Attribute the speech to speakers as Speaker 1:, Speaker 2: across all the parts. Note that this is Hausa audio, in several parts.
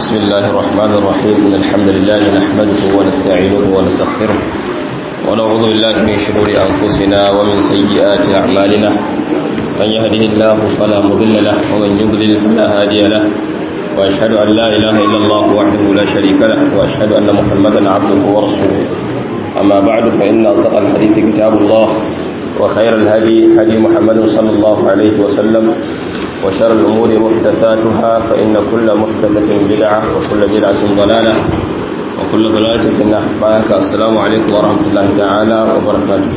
Speaker 1: بسم الله الرحمن الرحيم إن الحمد لله نحمده ونستعينه ونستغفره ونعوذ بالله من شرور أنفسنا ومن سيئات أعمالنا من يهده الله فلا مضل له ومن يضلل فلا هادي له وأشهد أن لا إله إلا الله وحده لا شريك له وأشهد أن محمدا عبده ورسوله أما بعد فإن أصدق الحديث كتاب الله وخير الهدي هدي محمد صلى الله عليه وسلم وشر الأمور محدثاتها فإن كل محدثة بدعة وكل بدعة ضلالة وكل ضلالة في النار بارك السلام عليكم ورحمة الله تعالى وبركاته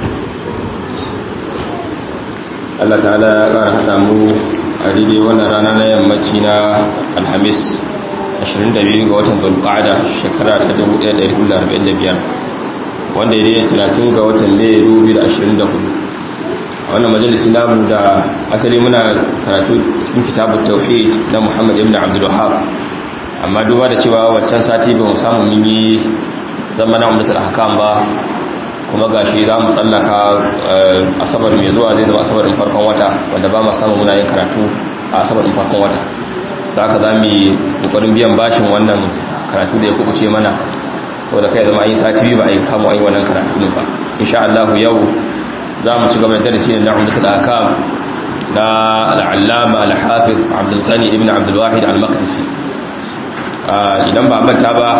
Speaker 1: Allah ta'ala ya ƙara haɗa mu a daidai wannan rana na yammaci na alhamis 22 ga watan zulqa'ada shekara ta 1445 wanda ya daidai 30 ga watan mai 2024 wannan majalisi namu da asali muna karatu cikin kitabun tauhid na Muhammad ibn Abdul Wahhab amma duba da cewa waccan sati ba mu samu mun yi zamanin ummatul ahkam ba kuma gashi za mu tsallaka asabar mai zuwa zai zama asabarin farkon wata wanda ba mu samu muna yin karatu a asabarin farkon wata za ka za mu yi kokarin biyan bashin wannan karatu da ya kubuce mana saboda kai zama yi sati biyu ba a yi samu a yi wannan karatu ba insha Allah yau za mu ci gaba da darasi na umdatul akam na al'allama al-hafiz abdul ghani ibn abdul wahid al-maqdisi idan ba manta ba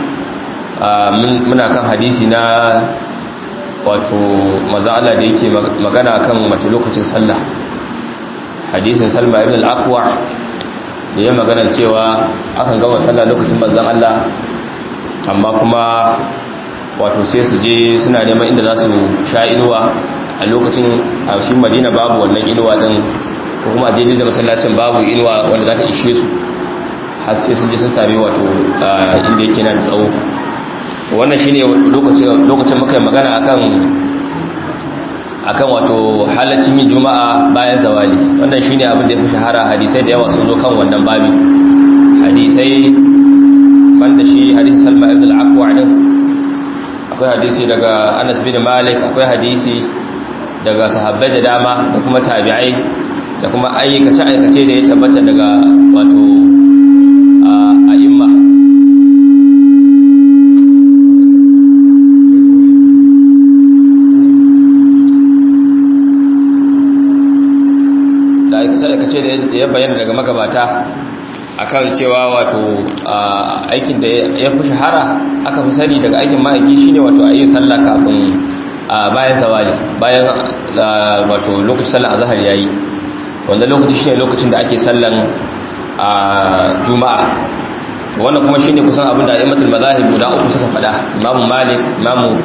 Speaker 1: muna kan hadisi na wato maza Allah da yake magana kan mace lokacin sallah hadisin salma ibn al-aqwa da ya magana cewa akan gama sallah lokacin manzon Allah amma kuma wato sai su je suna neman inda za su sha inuwa a lokacin a cikin madina babu wannan inuwa din ko kuma a daidai da masallacin babu inuwa wanda za ta ishe su har sai sun je sun sami wato inda yake na da tsawo wannan shine lokacin lokacin muka magana akan akan wato halaccin yin juma'a bayan zawali wannan shine abin da ya fi shahara hadisai da yawa sun zo kan wannan babi hadisai banda shi hadisin salma ibn al-aqwa din akwai hadisi daga Anas bin Malik akwai hadisi daga sahabbai da dama da kuma tabi'ai da kuma aikace-aikace da ya tabbata daga wato a'imma da aikace-aikace da ya bayyana daga magabata akan cewa wato aikin da ya fi shahara aka fi sani daga aikin ma'aiki shine wato a yi sallah kafin bayan zawali bayan wato lokacin sallan azhar yayi wanda lokaci shine lokacin da ake sallan juma'a wannan kuma shine kusan abin da a'immatul mazahib guda uku suka fada imamu malik imamu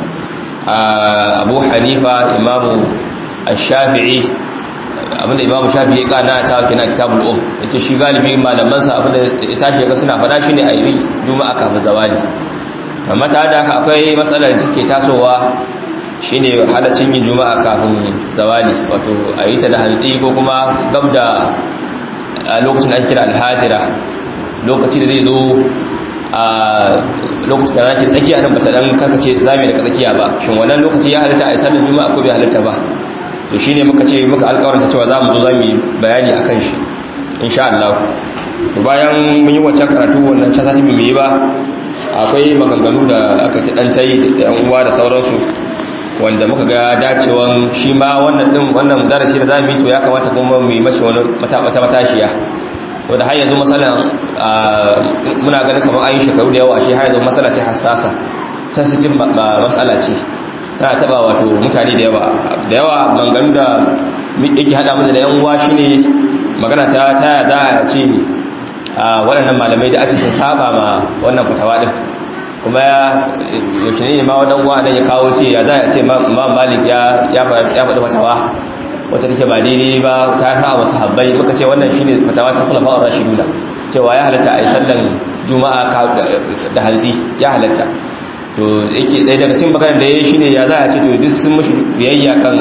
Speaker 1: abu hanifa imamu ash-shafi'i abinda imamu shafi'i kana ta kina kitabul um ita shi galibi malaman sa abinda ya tashi ga suna fada shine ayi juma'a kafin zawali amma ta da haka akwai matsalar da take tasowa shine halaccin yin juma'a kafin zawali wato a yi ta da hantsi ko kuma gab da lokacin da ake kira alhajira lokaci da zai zo a lokacin da nake tsakiya nan bata dan karkace zame daga tsakiya ba shin wannan lokaci ya halitta a yi sallar juma'a ko bai halitta ba to shine muka ce muka alƙawarta cewa za mu zo za mu yi bayani akan shi insha Allah to bayan mun yi wancan karatu wannan ta sati mu yi ba akwai maganganu da aka ta dan tayi da yan uwa da sauransu wanda muka ga dacewan shi ma wannan din wannan darasi da zamu yi to ya kamata kuma mu yi mashi wani mata matashiya wanda har yanzu masalan muna ganin kamar an yi shekaru da yawa shi har yanzu masala ce hassasa sensitive masala ce tana taba wato mutane da yawa da yawa maganganu da yake hada mu da yan uwa shine magana ta ta za a ce waɗannan malamai da ake sun saba ma wannan fatawa din kuma yaushe ne ma wadan gwa nan ya kawo ce ya za a ce ma malik ya ya faɗi fatawa wacce take ba daidai ba ta sa wasu habbai muka ce wannan shine fatawa ta kula fa'ar rashiduna cewa ya halatta a yi sallan juma'a da hanzi ya halatta to yake ɗaya daga cikin maganar da ya yi shine ya za a ce to duk sun mashi biyayya kan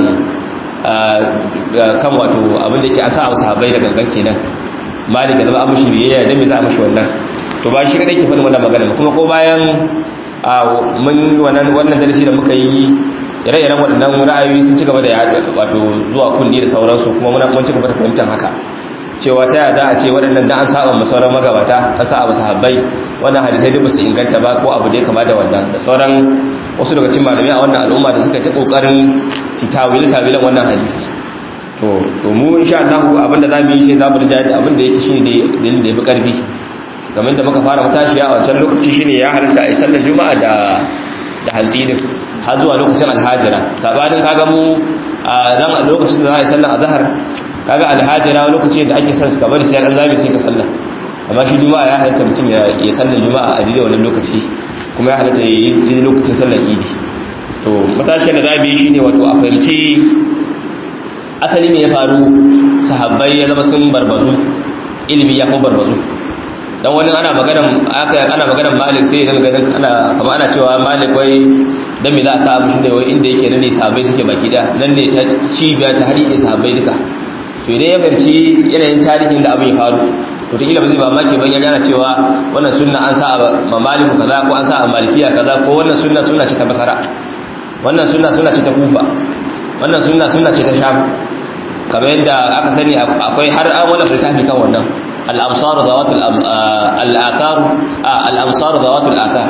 Speaker 1: kan wato abin da ke an sa wasu habbai da gangan kenan malik ya zama an mashi biyayya don me za a mashi wannan to ba shi kadai ke faɗin wannan magana kuma ko bayan mun wannan wannan darasi da muka yi ire-iren waɗannan ra'ayoyi sun ci gaba da wato zuwa kundi da sauransu kuma muna mun ci gaba da fahimtar haka cewa ta yaya za a ce waɗannan da an saba ma sauran magabata an saba sahabbai wannan hadisai duk su inganta ba ko abu da ya kama da wannan da sauran wasu daga cikin malamai a wannan al'umma da suka ta kokarin su tawil tawilan wannan hadisi to to mu insha Allah abinda zamu yi shi zamu rija da abinda yake shine dalilin da yafi karfi kamar da muka fara matashiya a wancan lokaci shine ya halatta a yi sallar juma'a da da hantsi din har zuwa lokacin alhajira sabanin kaga mu a ran a lokacin da za a yi sallar azhar kaga alhajira lokaci da ake son ka bari sai an zabe sai ka sallar amma shi juma'a ya halatta mutum ya yi sallar juma'a a daidai wannan lokaci kuma ya halatta ya yi daidai lokacin sallar idi to matashiyar da zamu yi shine wato a fahimci asali me ya faru sahabbai ya zama sun barbazu ilimi ya kuma barbazu dan wani ana maganan aka ana maganan malik sai ya ganin ana kamar ana cewa malik wai dan me za a sa abu shine wai inda yake nan ne sahabbai suke baki da nan ne ta cibiya ta hari ne sahabbai duka to idan ya fahimci yanayin tarihin da abin ya faru to ta ba zai ba maki ban ya gana cewa wannan sunna an sa ma maliku kaza ko an sa a malikiya kaza ko wannan sunna sunna ce ta basara wannan sunna sunna ce ta kufa wannan sunna sunna ce ta sham kamar yadda aka sani akwai har an wala littafi kan wannan al-amsar zawatul al-akar al-amsar zawatul akar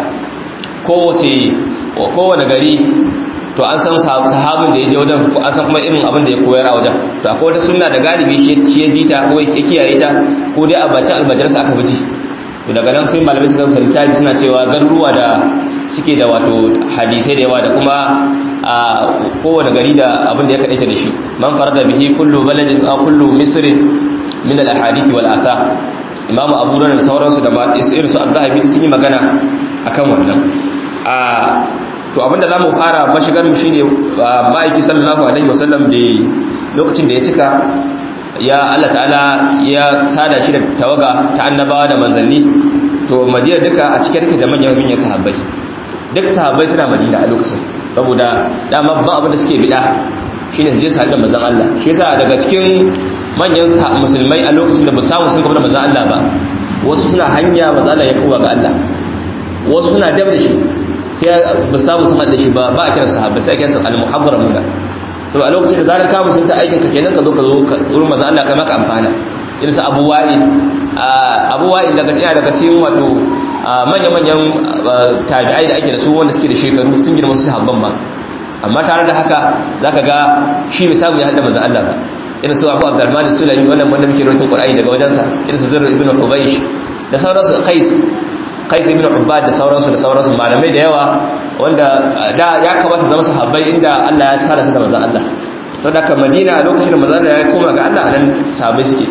Speaker 1: kowace kowane gari to an san sahabin da ya je wajen an san kuma irin abin da ya koyar a wajen to akwai wata sunna da galibi shi ya ji ta ko ya kiyaye ta ko dai a bacin almajarsa aka bi to daga nan sai malamai suka rubuta littafi suna cewa garuruwa da suke da wato hadisai da yawa da kuma a kowane gari da abin da ya kaɗaita da shi man farada bihi kullu baladin a kullu misrin min al ahadithi wal athar imamu abu da sauransu da irin su al-zahabi sun yi magana akan wannan a to abinda za mu fara mashigar mu shine ma'aiki sallallahu alaihi wasallam da lokacin da ya cika ya Allah ta'ala ya sada shi da tawaga ta annabawa da manzanni to madina duka a cike take da manyan manyan sahabbai duk sahabbai suna madina a lokacin saboda dama babban abin da suke bida shine su je su haɗu da manzon Allah shi yasa daga cikin manyan musulmai a lokacin da ba samu sun gaba da manzon Allah ba wasu suna hanya manzon Allah ya kowa ga Allah wasu suna dab da shi sai ba samu sun haɗe shi ba ba a kira sahabbai sai a kira al-muhaddar muna so a lokacin da zarar kamun sun ta aikin ka kenan ka zo ka zo ka wurin manzo Allah kai maka amfana irin su Abu Wa'il Abu Wa'il daga ina daga cikin wato manya-manyan tabi'ai da ake da su wanda suke da shekaru sun girma su sahabban ma amma tare da haka zaka ga shi bai samu ya hada manzo Allah ba irin su Abu Abdurrahman Sulami wannan wanda muke rawatin Qur'ani daga wajensa irin su Zurr ibn Hubaysh da sauransu Qais Qais ibn Ubbad da sauransu da sauransu malamai da yawa wanda da ya kamata zama sahabbai inda Allah ya tsara su da manzo Allah saboda ka Madina a lokacin da manzo Allah ya koma ga Allah anan sahabbai suke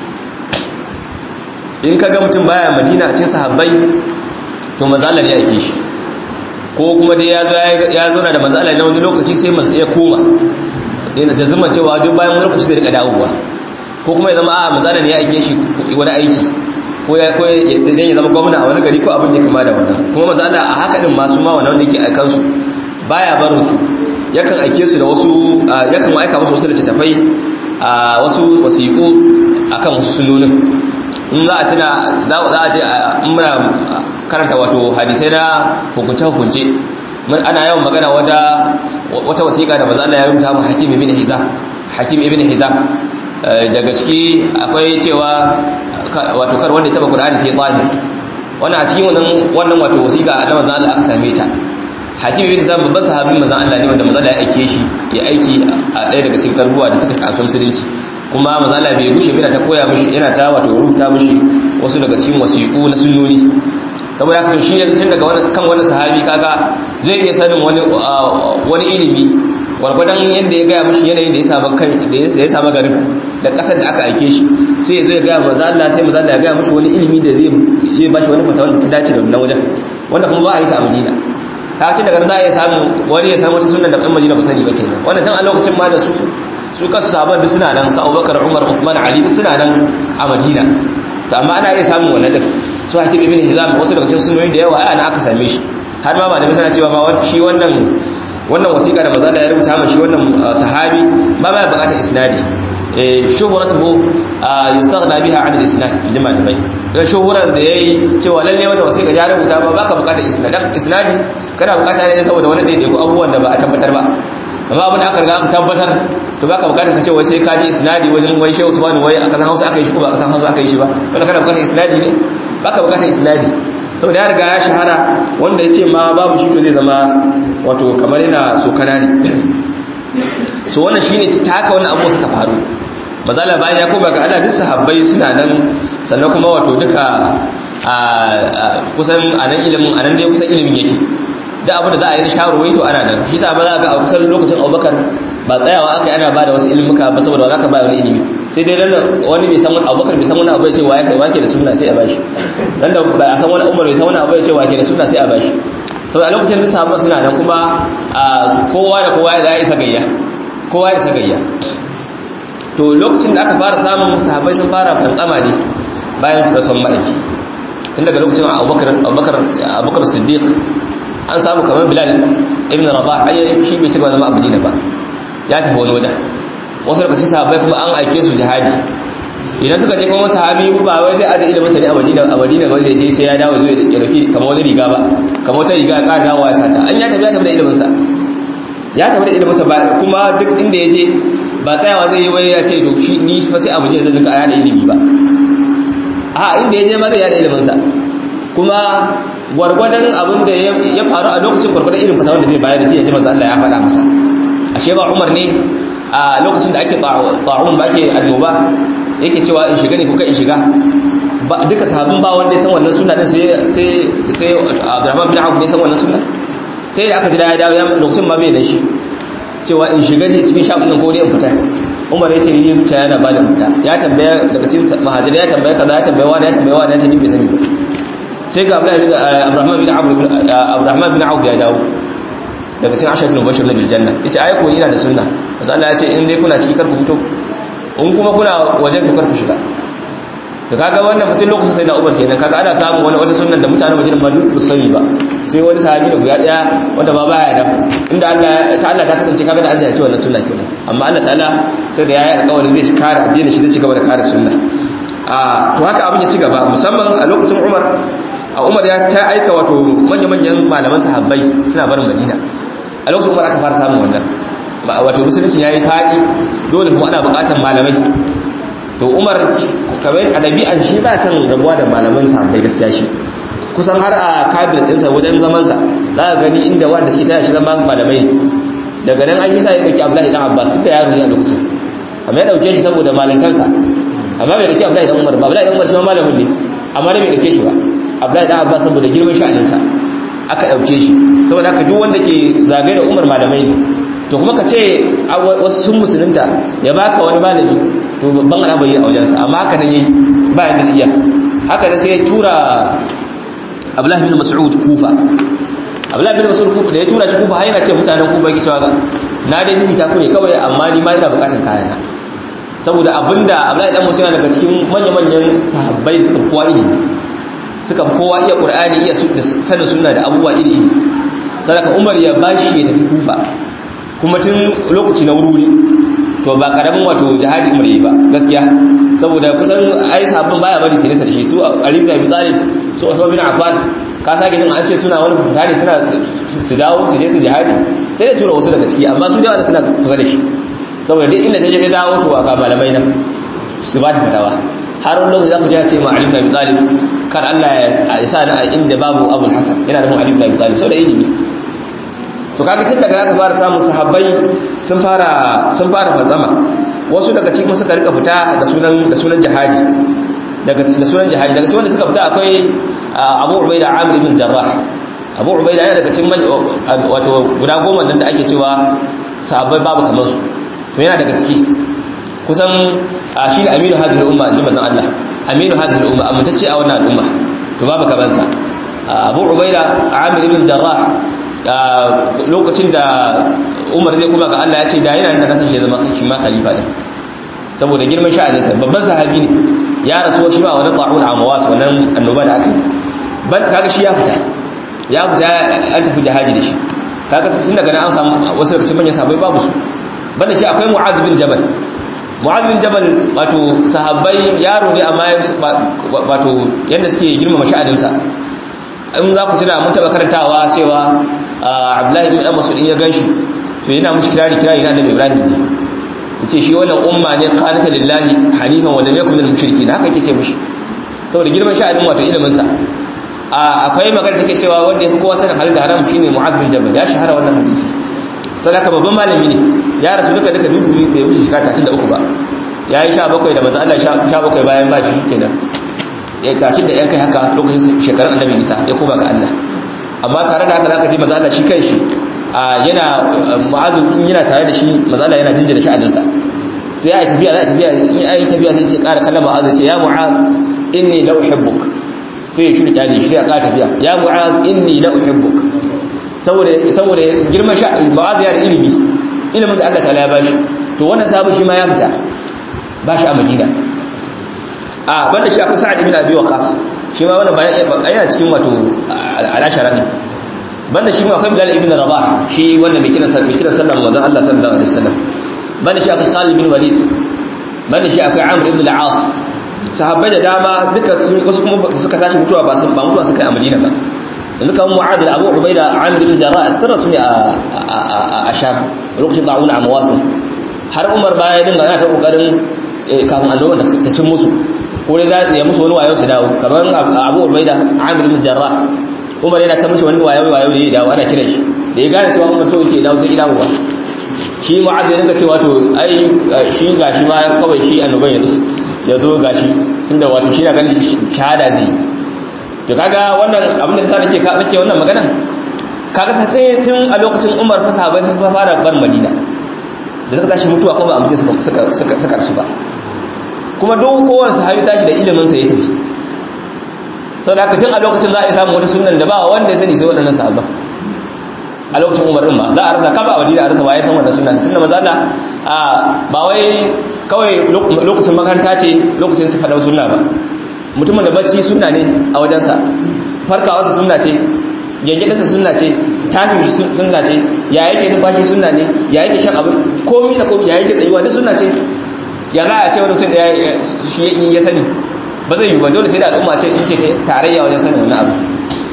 Speaker 1: in kaga mutum baya Madina a cikin sahabbai to manzo Allah ne ya aike shi ko kuma dai ya zo ya zo da manzo Allah ne wani lokaci sai ya koma da zuma cewa duk bayan wani lokaci zai rika dawowa ko kuma ya zama a manzo Allah ne ya aike shi wani aiki ko ya ko idan ya zama gwamna a wani gari ko abin da ya kama da wannan kuma manzo Allah a haka din masu ma wannan wanda yake aikan su baya barin su yakan aike su da wasu yakan aika musu wasu littattafai a wasu wasiƙu akan wasu sunonin in za a tuna za a je muna karanta wato hadisai na hukunce hukunce ana yawan magana wata wata wasiƙa da manzo Allah ya rubuta mu Hakim ibn Hizam Hakim ibn Hizam daga ciki akwai cewa wato kar wanda ya taba Qur'ani sai zahir wannan a cikin wannan wannan wato wasiqa da manzon Allah aka same ta Hakim bin Zab babban sahabin manzon Allah ne wanda manzon Allah ya aike shi ya aiki a ɗaya daga cikin karbuwa da suka kasu musulunci kuma manzon Allah bai gushe bina ta koya mishi yana ta wato rubuta mishi wasu daga cikin wasiqu na sunnoni saboda haka to shi yanzu tun daga kan wannan sahabi kaga zai iya sanin wani wani ilimi gwargwadon yadda ya gaya mashi yanayin da ya samu kai da ya samu garin da kasar da aka aike shi sai ya zo ya gaya maza Allah sai maza Allah ya gaya mashi wani ilimi da zai zai bashi wani fatawa da ta dace da wannan wajen wanda kuma ba a yi ta a Madina ta ce daga za a iya samu wani ya samu wata sunna da ɗan Madina ba sani ba kenan wannan tun a lokacin ma da su su kasu sabon duk suna nan su Abubakar Umar Uthman Ali duk suna nan a Madina to amma ana iya samun wannan din su Hakim ibn Hizam wasu daga cikin sunnoyi da yawa ai ana aka same shi har ma malamai suna cewa ma shi wannan wannan wasiƙa da maza da ya rubuta mashi wannan sahabi ba ba buƙatar isnadi eh shuhratuhu yustaghna biha 'an al-isnad jama'a da bai dan shuhuran da yayi cewa lalle wannan wasiƙa ya rubuta ba baka buƙatar isnadi isnadi kana buƙata ne saboda wani da ko abubuwan da ba a tabbatar ba amma abin da aka riga aka tabbatar to baka bukatar ka ce wai sai ka ji isnadi wajen wai shehu usman wai a kasan hausa aka yi shi ko ba a kasan hausa aka yi shi ba wanda kana bukatar isnadi ne baka bukatar isnadi saboda ya riga ya shahara wanda ya ce ma babu shi to zai zama wato kamar yana sokana ne so wannan shine ta haka wannan abubuwa suka faru mazala bayan ya koma ga Allah duk sahabbai suna nan sannan kuma wato duka a kusan anan ilimin anan dai kusan ilimin yake da abin da za a yi na shawarwai to ana nan shi sa ba za ga a kusan lokacin Abubakar ba tsayawa aka yi ana ba da wasu ilimuka ba saboda za ka ba wani ilimi sai dai nan wani bai san wani Abubakar bai san wani abu ya ce wa ya wake da sunna sai a bashi nan da ba a san wani Umar bai san wani abu ya ce wake da sunna sai a bashi saboda a lokacin da sahabba suna nan kuma kowa da kowa ya isa gayya kowa ya isa gayya to lokacin da aka fara samun sahabbai sun fara fantsama ne bayan su da son ma'aiki tun daga lokacin abubakar siddiq an samu kamar bilal ibn rabah ai shi bai cigaba zama abu ba ya tafi wani wajen wasu lokacin sahabbai kuma an aike su jihadi idan suka je kuma sahabi ba wai zai aje ilimin sa ne a madina a madina ga zai je sai ya dawo zai ya dauki kamar wani riga ba kamar wata riga ya ƙara dawowa ya sata an ya tafi ya tafi da ilimin sa ya tafi da ilimin sa ba kuma duk inda ya je ba tsayawa zai yi wai ya ce to shi ni fa sai abu je zan duka aya da ilimi ba a inda ya je ma zai yada ilimin sa kuma gwargwadon abin da ya faru a lokacin gwargwadon irin fata wanda zai bayar da ce ya ji manzo Allah ya faɗa masa ashe ba Umar ne a lokacin da ake ta'un ba ke annoba yake cewa in shiga ne kuka in shiga duka sahabin ba wanda ya san wannan sunna din sai sai sai Abdurrahman bin Auf ne san wannan sunna sai da aka ji da ya dawo ya lokacin ma bai da shi cewa in shiga ne cikin shafin nan ko dai in fita Umar ya ce ni zuciya yana ba da fita ya tambaya daga cikin mahajiri ya tambaya kaza ya tambaya wani ya tambaya wani ya ce ni bai sani ba sai ga Abdurrahman bin Auf Abdurrahman bin Auf ya dawo daga cikin ashatul mubashir na biljanna yace ai ko ina da sunna manzo Allah ya ce in dai kuna ciki kar ku fito in kuma kuna waje ku kar ku shiga to kaga wannan mutum lokacin sai da Umar kenan kaga ana samu wani wata sunnan da mutanen Madina ma duk sani ba sai wani sahabi da guda daya wanda ba baya da inda Allah ta Allah ta kasance kaga da an zai wannan sunna kenan amma Allah ta'ala sai da yayi alƙawarin zai kare addinin shi zai ci gaba da kare sunna a to haka abin ya ci gaba musamman a lokacin Umar a Umar ya ta aika wato manya-manyan malaman sahabbai suna barin Madina a lokacin umar aka fara samun wannan wato musulunci ya yi faɗi dole kuma ana buƙatar malamai to umar kamar a ɗabi'an shi ba san rabuwa da malaman sahabbai gaskiya shi kusan har a kabinet ɗinsa wajen zamansa za ka gani inda wanda suke taya shi zama malamai daga nan an yi sa ya ɗauki abdullahi dan abbas duk da yaro ne a lokacin amma ya ɗauke shi saboda malantarsa amma bai ɗauki abdullahi dan umar ba abdullahi dan umar shi ma malamin ne amma da bai ɗauke shi ba abdullahi dan abbas saboda girman sha'aninsa aka ɗauke shi saboda haka duk wanda ke zagaye da umar malamai ne to kuma ka ce wasu sun musulunta ya baka wani malami to babban al'amari a wajensa amma haka nan yayi ba yadda iya haka da sai ya tura abdullahi bin mas'ud kufa abdullahi bin mas'ud kufa da ya tura shi kufa har yana ce mutanen kufa yake cewa na dai ni ta ku ne kawai amma ni ma ina bukatan kayana saboda abinda abdullahi dan musulma daga cikin manya-manyan sahabbai suka kowa ilimi suka kowa iya qur'ani iya sanin sunna da abubuwa iri iri sadaka umar ya bashi ya tafi kufa kuma tun lokaci na wuri to ba karamin wato jihadi umar yi ba gaskiya saboda kusan ai sabbin baya bari sai nesa da shi su ali ibn abi talib su usman bin affan ka sake jin an ce suna wani fitari suna su dawo su je su jihadi sai da tura wasu daga ciki amma su da suna kusa da shi saboda duk inda ta je ta dawo to aka malamai nan su ba ta fatawa har wani lokaci za ku je ce ma Ali ibn Abi Talib kan Allah ya sa na inda babu Abu Hassan yana da mu Ali ibn Abi Talib saboda ilimi to kaga tun daga aka fara samun sahabbai sun fara sun fara fazama wasu daga cikin suka rika fita da sunan da sunan jihadi daga da sunan jihadi daga cikin wanda suka fita akwai Abu Ubaida Amir ibn Jarrah Abu Ubaida yana daga cikin wato guda goma nan da ake cewa sahabbai babu kamar su to yana daga ciki kusan shi ne aminu hadhihi umma inji manzon Allah aminu hadhihi umma amintacce a wannan al'umma to babu kaman sa Abu Ubaida Amir ibn Jarrah lokacin da Umar zai kuma ga Allah ya ce da yana da nasa shi zama shi ma khalifa ne saboda girman sha'anin sa babban sahabi ne ya rasu shi ma wani ta'un amawas wannan annoba da aka yi ban kaga shi ya fita ya fita an tafi jihadi da shi kaga sun daga nan an samu wasu daga cikin manyan sahabbai babu su banda shi akwai Mu'adh bin Jabal Mu'adh bin Jabal wato sahabbai yaro ne amma wato yanda suke girmama sha'aninsa in za ku tuna mun taba karantawa cewa Abdullahi bin Mas'ud in ya ganshi to yana mushi kirari kirari na Annabi Ibrahim ne yace shi wannan umma ne qanata lillahi hanifan wa lam yakun minal mushrikeen haka yake ce mishi saboda girman sha'anin wato ilimin sa akwai magana take cewa wanda yafi kowa sanin halal da haram shine mu'adh bin jabal ya shahara wannan hadisi sai haka babban malami ne ya rasu duka duka dubu bai wuce shekara 33 ba yayi 17 da manzo Allah 17 bayan ba shi kenan ya tashi da yan kai haka lokacin shekarun annabi Isa ya koma ga Allah amma tare da haka zaka ji manzo Allah shi kanshi yana mu'azu in yana tare da shi manzo Allah yana jinjina sha'aninsa sai ya yi tafiya za a tafiya in ya yi tafiya sai ce ƙara kallon mu'azu ce ya mu'az inni la uhibbuk sai ya shirya kyale shi ya ƙara tafiya ya mu'az inni la uhibbuk saboda saboda girman sha mu'az ya da ilimi ilimin da Allah ta'ala ya bashi to wannan sahabi shi ma ya fita ba shi a Madina a banda shi akwai Sa'ad ibn Abi Waqqas shi ma wannan bayan yana cikin wato alashara ne banda shi ma akwai Bilal ibn Rabah shi wannan mai kiran sallah mai kiran sallah manzon Allah sallallahu alaihi wasallam banda shi akwai Khalid bin Walid banda shi akwai Amr ibn al-As sahabbai da dama duka sun wasu kuma suka tashi mutuwa ba sun ba mutuwa suka yi a Madina ba yanzu kamar Mu'adh Abu Ubaida Amr ibn Jarrah sirra su ne a a Sham lokacin da'un a Mawasil har Umar baya ya dinga yana ta kokarin kafin annoba ta cin musu ko dai za ya musu wani wayo su dawo kamar Abu Ubaida Amr ibn Jarrah Umar yana ta mishi wani wayo wayo da ya dawo ana kiran shi da ya gane cewa Umar so yake dawo sai ya dawo ba shi mu'adh ya dinga cewa to ai shi gashi ma kawai shi annoban yanzu ya zo gashi tunda wato shi na ganin shahada zai to kaga wannan abin da sa nake nake wannan maganan kaga sai tun a lokacin Umar fa sahabbai sun fara bar Madina da suka tashi mutuwa kuma ba a suka suka suka suka rasu ba kuma duk kowane sahabi tashi da ilimin sa ya tafi sau da tun a lokacin za a yi samun wata sunan da ba wanda ya sani sai waɗannan sahabban a lokacin umar ɗin ba za a rasa kaba a wadida a rasa ba ya san wannan sunan tun da maza da ba wai kawai lokacin makaranta ce lokacin su faɗa sunna ba mutumin da bacci sunna ne a wajensa farkawarsa sunna ce gyangyaɗinsa sunna ce tashin shi sunna ce ya yake numfashi sunna ne ya yake shan abin komi da komi ya yake tsayuwa duk sunna ce ya za a ce wani mutum da ya sani ba zai yi ba dole sai da al'umma ce in ce tarayya wajen sanin wannan abu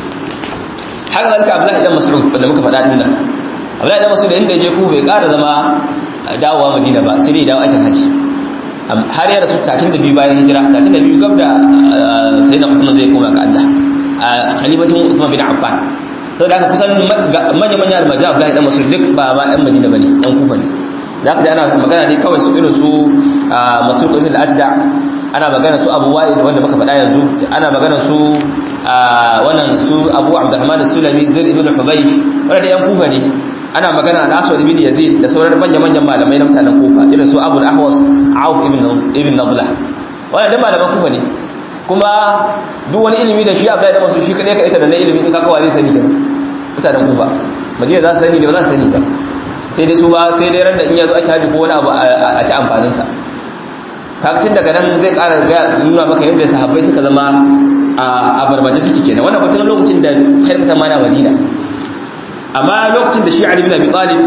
Speaker 1: haka zalika abdullahi dan mas'ud da muka faɗa din nan abdullahi dan mas'ud inda je ku bai ƙara zama dawowa madina ba sai dai dawo aikin haji har ya rasu 32 bayan hijira 32 gab da sayyidina usman zai koma ga Allah a khalifatin usman bin affan to da aka kusan manya manya almaji abdullahi dan mas'ud duk ba ma ɗan madina bane ɗan kufa ne za ka ji ana magana ne kawai su irin su mas'ud ibn al-ajda ana magana su abu wa'id wanda muka faɗa yanzu ana magana su wannan su abu abdurrahman sulami zir ibn hubaysh wanda da yan kufa ne ana magana al aswad ibn yazid da sauran manyan manyan malamai na mutanen kufa irin su abu al-ahwas auf ibn ibn nabla wannan da malaman kufa ne kuma duk wani ilimi da shi abdullahi da masu shi kadai ka ita da na ilimi in kakawa zai sani kenan mutanen kufa madina za su sani ne ba za su sani ba sai dai su ba sai dai ran da in yazo ake haji ko wani abu a ci amfanin sa kakacin daga nan zai ƙara nuna maka yadda sahabbai suka zama a barbaje suke kenan wannan batun lokacin da haifata mana madina amma lokacin da shi ali bin abi talib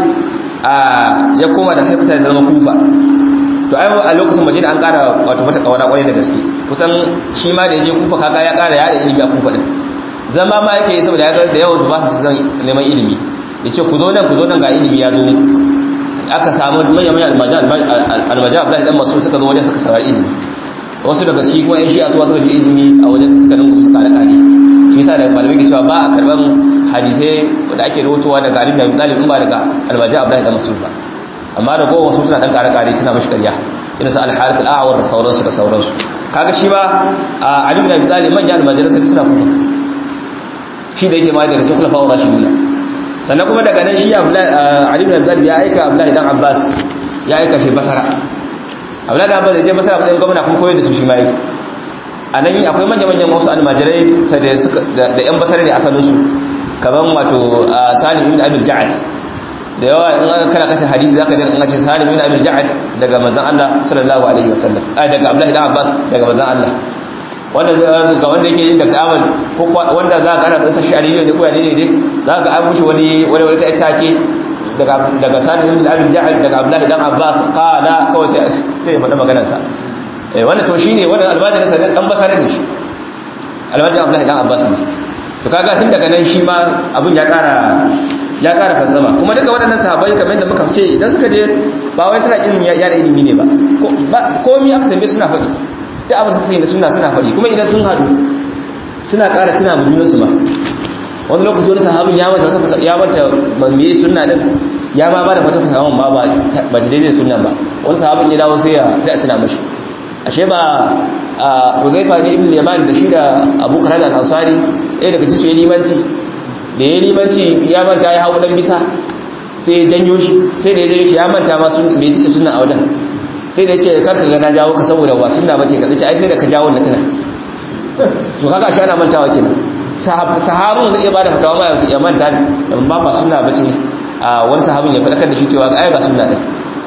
Speaker 1: ya koma da haifata ya zama kufa to ai a lokacin madina an ƙara wato mata kawara kwarai da gaske kusan shi ma da ya je kufa kaga ya ƙara ya da ilimi a kufa din zama ma yake saboda ya ga da yawan su ba su san neman ilimi yace ku zo nan ku zo nan ga ilimi ya zo muku aka samu manya-manyan almaja abdullahi dan masu suka zo wajen suka saurari ilimi wasu daga ciki kuma yan shi'a su wasu da ilimi a wajen suka nungu suka da kare shi yasa da malamai ke cewa ba a karban hadisai da ake rahotowa daga alim da talib in ba daga almaja abdullahi dan masu ba amma da kowa wasu suna dan kare kare suna mashi karya irin su al-harith al-a'war da sauransu da sauransu kaga shi ba alim da talib manyan almajiransa suna kuma shi da yake ma daga cikin khulafa'ur rashiduna sannan kuma daga nan shi Ali ibn Abdul ya aika Abdullahi dan Abbas ya aika shi Basra Abdullahi dan Abbas ya je Basra matsayin gwamna kuma koyar da su shi mai anan akwai manyan manyan wasu almajirai sai da suka da yan Basra ne asalin su kaman wato Salim ibn Abi Ja'ad da yawa in an kana kace hadisi zaka ji in ce Salim ibn Abi Ja'ad daga manzon Allah sallallahu alaihi wasallam ai daga Abdullahi dan Abbas daga manzon Allah wanda ga wanda yake yin Dr. Ahmad ko wanda za ka ana shi shari'a ne ko ya ne ne za ka an mushi wani wani wata take daga daga Sani ibn Abi Ja'al daga Abdullahi dan Abbas qala kawai sai sai ya faɗa maganar sa eh wannan to shine wannan almajirin sa dan basarin ne shi almajirin Abdullahi dan Abbas ne to kaga tun daga nan shi ma abun ya ƙara ya ƙara fazzama kuma duka waɗannan sahabbai kamar yadda muka ce idan suka je ba wai suna kin ya da ilimi ne ba komai aka tambaye suna faɗi duk abin da suke suna suna faɗi kuma idan sun haɗu suna ƙara tuna mu junansu ma wani lokaci wani sahabin ya manta ya manta me sunna din ya ma bada wata fasahan ma ba ba daidai sunna ba wani sahabin ya dawo sai sai a tuna mashi ashe ba Hudhaifa ne ibn Yaman da shi da Abu Qatada al-Ansari ɗaya daga cikin ya limanci da ya limanci ya manta ya hawo dan bisa sai ya janyo shi sai da ya janyo shi ya manta ma sun me yake sunna a wajen sai da ya ce karka ga na jawo ka saboda ba sunna bace ka ce ai sai da ka jawo na tuna so kaga shi ana mantawa kenan sahabun zai iya bada fatawa ma yanzu ya manta ba ba sunna bace a wani sahabin ya fadakar da shi cewa ai ba sunna din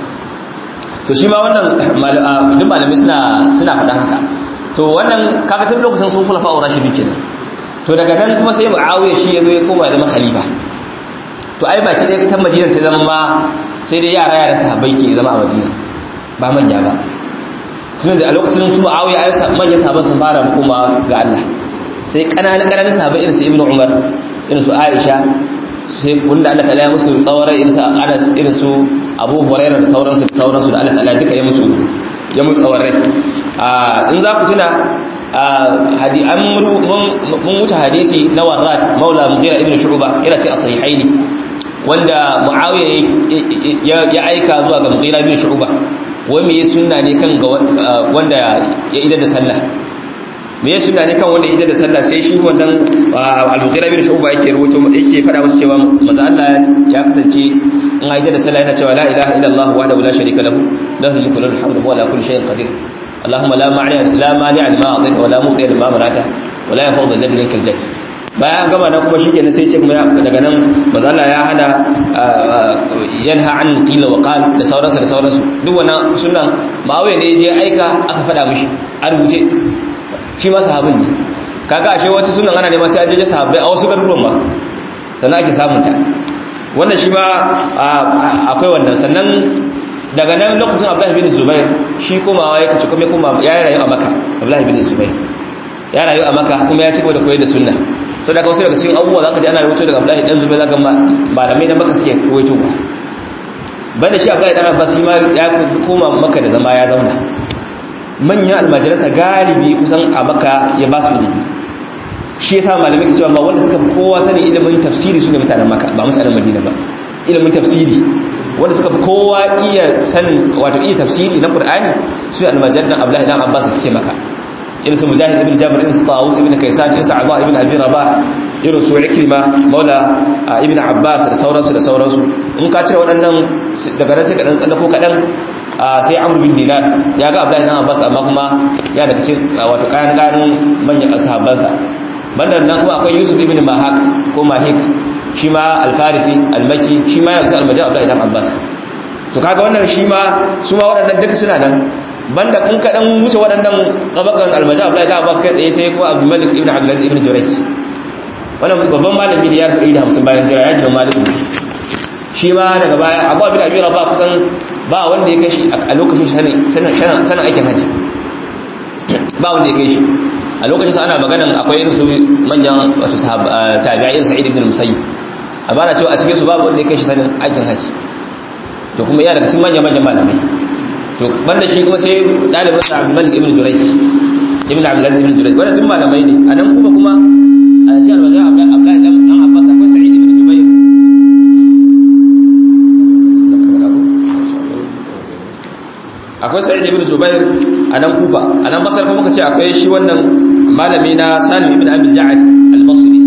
Speaker 1: to shi ma wannan duk malamai suna suna faɗa haka to wannan kaga tun lokacin sun kula fa'ura shi kenan to daga nan kuma sai muawiya shi ya zo ya koma zama khalifa to ai baki ɗaya ta madina ta zama ma sai dai yara yara sahabbai ke zama a madina ba manya ba tun da a lokacin su muawiya ai manyan sahabban sun fara koma ga Allah sai ƙananan ƙananan sahabbai irin su ibnu umar irin su aisha sai wanda Allah ta'ala ya musu tsawara irin su Anas irin su Abu Hurairah da sauransu da sauransu da Allah ta'ala duka ya musu ya musu tsawarai a in za ku tuna hadi an mun wuce hadisi na Warrat Maula Mughira ibn Shu'ba yana ce a sahihaini wanda Muawiya ya aika zuwa ga Mughira ibn Shu'ba wai me sunna ne kan ga wanda ya idar da sallah me ya suna ne kan wanda ida da sallah sai shi wannan al-mughira bin shu'ba yake rubuto yake fada masa cewa manzo Allah ya kasance in aida da sallah yana cewa la ilaha illallah wahdahu la sharika lahu lahu mulku wa lahu hamdu wa ala kulli shay'in qadir اللهم لا مانع لا مانع لما اعطيت ولا مؤتي لما منعت ولا ينفع ذا الجد منك الجد bayan gama na kuma shikenan sai ce kuma daga nan manzo Allah ya hana yanha an qila wa qal da sauransu da sauransu duk wannan sunan ma'awiya ne je aika aka fada mishi a rubuce shi ma sahabin ne kaga ashe wata sunan ana nema sai an je sahabbai a wasu garuruwan ma sannan ake samun ta wannan shi ma akwai wannan sannan daga nan lokacin Abdullahi bin Zubair shi komawa ya kace kuma kuma ya rayu a Makka Abdullahi bin Zubair ya rayu a Makka kuma ya ci gaba da koyar da sunna so daga wasu daga cikin abubuwa zaka ji ana rubuto daga Abdullahi dan Zubair zaka malamai na Makka suke rubuto banda shi Abdullahi dan Abbas shi ma ya koma Makka da zama ya zauna manyan almajiransa galibi kusan a maka ya ba su ilimi shi yasa malamai ke cewa ma wanda suka fi kowa sani ilimin tafsiri su ne mutanen maka ba mutanen madina ba ilimin tafsiri wanda suka fi kowa iya san wato iya tafsiri na qur'ani su ne almajiran abdullahi dan abbas suke maka irin su mujahid ibn jabir irin su tawus ibn kaysan irin su abba ibn abi rabah irin su ikrima maula ibn abbas da sauransu da sauransu in ka cire waɗannan daga nan sai ka dan tsallako kaɗan sai amur bin dinar ya ga abdullahi dan abbas amma kuma ya daga cikin wato kayan kayan manyan sahabbansa banda nan kuma akwai yusuf ibn mahak ko mahik shi ma alfarisi almaki shi ma yana cikin almajin abdullahi dan abbas to kaga wannan shi ma su ma waɗannan duka suna nan banda kun kaɗan wuce waɗannan ƙabakan almajin abdullahi dan abbas kai tsaye sai kuma abdul malik ibn abdullahi ibn jurayj wannan babban malami ne ya rasu 150 bayan jira ya ji malik shi ma daga baya abu abin abin ba kusan ba wanda ya kai shi a lokacin sanin aikin haji ba wanda ya kai shi a lokacin sa ana maganan akwai irin su manyan wato tabi'a irin sa'id ibn musayyib a bana cewa a cikin su babu wanda ya kai shi sanin aikin haji to kuma iya daga cikin manyan manyan malamai to banda shi kuma sai dalibin sa Abdul Malik ibn Jurayj ibn Abdul Aziz ibn Jurayj wannan duk malamai ne a nan kuma kuma a cikin alwajin Abdullahi dan Abbas akwai Sa'id ibn Jubair akwai sa'id ibn zubair a nan kufa a nan basar kuma muka ce akwai shi wannan malami na salim ibn abdul ja'ad al-basri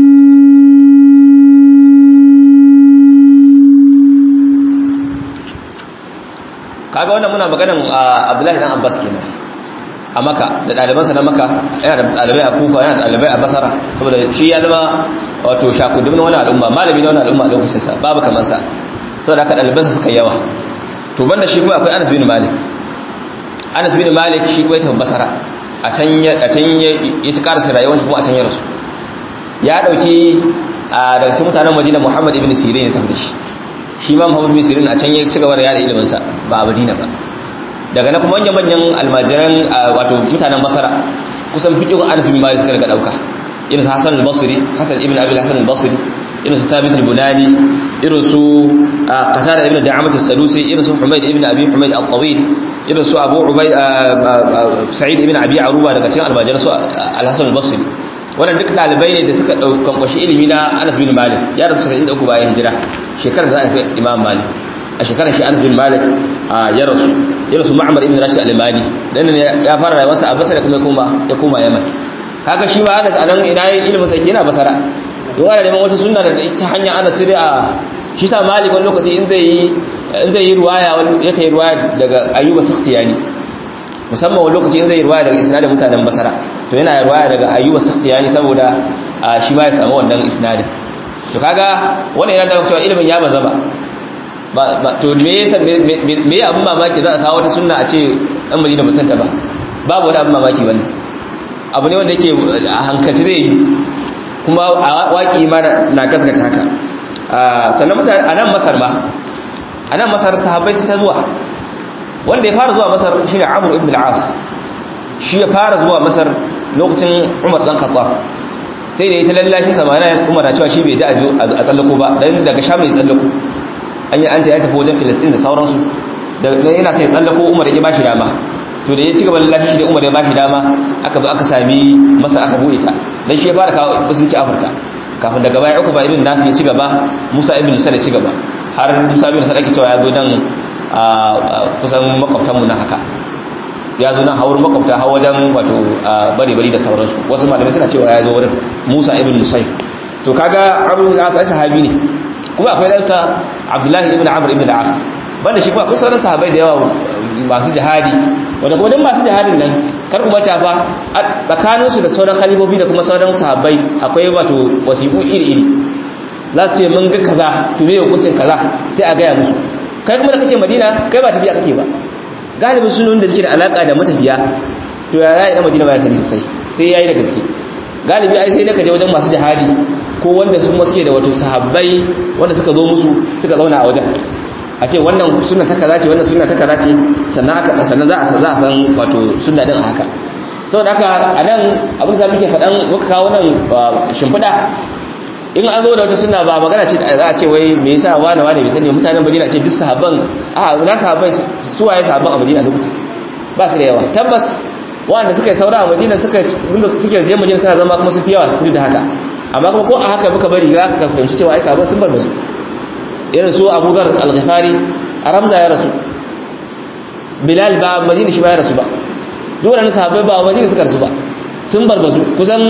Speaker 1: kaga wannan muna maganan abdullahi dan abbas kenan a maka da ɗalibansa na maka yana da ɗalibai a kufa yana da ɗalibai a basara saboda shi ya zama wato shakudin wani al'umma malami na wani al'umma a lokacinsa babu kamar sa saboda haka ɗalibansa suka yawa to banda shi kuma akwai Anas bin Malik Anas bin Malik shi kuma ya tafi Basra a can ya a can ya ci karasa rayuwar shi kuma a can ya rasu ya dauki a daga cikin mutanen Madina Muhammad ibn Sirin ya tafi shi shi ma Muhammad ibn Sirin a can ya ci gaba da yada ilimin sa ba a Madina ba daga na kuma manyan manyan almajiran wato mutanen Basra kusan fiqhun Anas bin Malik suka daga dauka irin Hassan al-Basri Hassan ibn Abi Hassan al-Basri irin su Thabit al-Bunani irin su Qatada ibn Da'amat as-Sadusi irin su Humayd ibn Abi Humayd al-Tawil irin su Abu Ubay Sa'id ibn Abi Aruba daga cikin almajiran su Al-Hasan al-Basri wannan duk dalibai ne da suka daukan kwashi ilimi na Anas bin Malik ya rasu 73 bayan hijira shekarar da za a fi Imam Malik a shekarar shi Anas bin Malik ya rasu ya rasu Ma'mar ibn Rashid al-Limani dan ya fara rayuwarsa a Basra kuma ya koma ya koma Yaman kaga shi ma Anas anan ina yin ilimin sa yana Basra don ana neman wata sunna da ta hanya Anas sai a shi sa Malik wani lokaci in zai yi in zai yi ruwaya wani yake yi ruwaya daga Ayyub as-Sakhtiyani musamman wani lokaci in zai yi ruwaya daga isnadin mutanen Basra to yana yi ruwaya daga Ayyub as-Sakhtiyani saboda shi ma ya samu wannan isnadin to kaga wannan yana da cewa ilimin ya baza ba to me yasa me ya abin mamaki za a kawo wata sunna a ce dan Madina ba santa ba babu wani abin mamaki wannan abu ne wanda yake a hankalci zai yi kuma a waki ma na gaskata haka sannan mutane a nan masar ma a nan masar sahabbai sun ta zuwa wanda ya fara zuwa masar shi ne amur ibn al'as shi ya fara zuwa masar lokacin umar dan khattab sai da ya ta lallashi samana umar na cewa shi bai da a tsallako ba dan daga sham ya tsallako an yi an ta ya tafi wajen filistin da sauransu da yana sai tsallako umar ya ba shi dama to da ya ci gaba lallashi shi da umar ya ba shi dama aka bi aka sami masa aka buɗe ta dan shi ya fara kawo musulunci afirka kafin daga baya uku ba ibn nafi ya ci gaba musa ibn lusa ya ci gaba har musa ibn lusa ake cewa ya zo dan kusan makwabtanmu na haka ya zo nan hawar makwabta har wajen wato bari bari da sauransu wasu malamai suna cewa ya zo wurin musa ibn lusai to kaga abu da asa sahabi ne kuma akwai ɗansa abdullahi ibn amr ibn al-as banda shi kuma akwai sauran sahabai da yawa masu jihadi wanda kuma don masu jihadin nan kar kuma ta fa tsakaninsu da sauran khalifofi da kuma sauran sahabbai akwai wato wasiƙu iri-iri za su ce mun ga kaza to me hukuncin kaza sai a gaya musu kai kuma da kake madina kai ba tafiya kake ba galibin sunan da suke da alaka da matafiya to ya yi da madina ba ya sani sosai sai yayi da gaske galibi ai sai da ka je wajen masu jihadi ko wanda su kuma suke da wato sahabbai wanda suka zo musu suka zauna a wajen a ce wannan sunna ta kaza ce wannan sunna ta kaza ce sannan aka sannan za a za a san wato sunna din a haka saboda haka a nan abin da muke faɗan muka kawo nan shimfiɗa in an zo da wata sunna ba magana ce za a ce wai me yasa wani wani bai sani mutanen Madina ce duk sahabban a na sahabbai su waye sahabban a Madina lokacin ba su da yawa tabbas wanda suka yi saura a Madina suka suke je Madina suna zama kuma su fi yawa duk da haka amma kuma ko a haka muka bari za ka fahimci cewa ai sahabban sun bar bazu irin su Abu Dhar al-Ghifari a Ramza ya rasu Bilal ba Madina shi ba ya rasu ba duk wannan sahabbai ba Madina suka rasu ba sun bar bazu kusan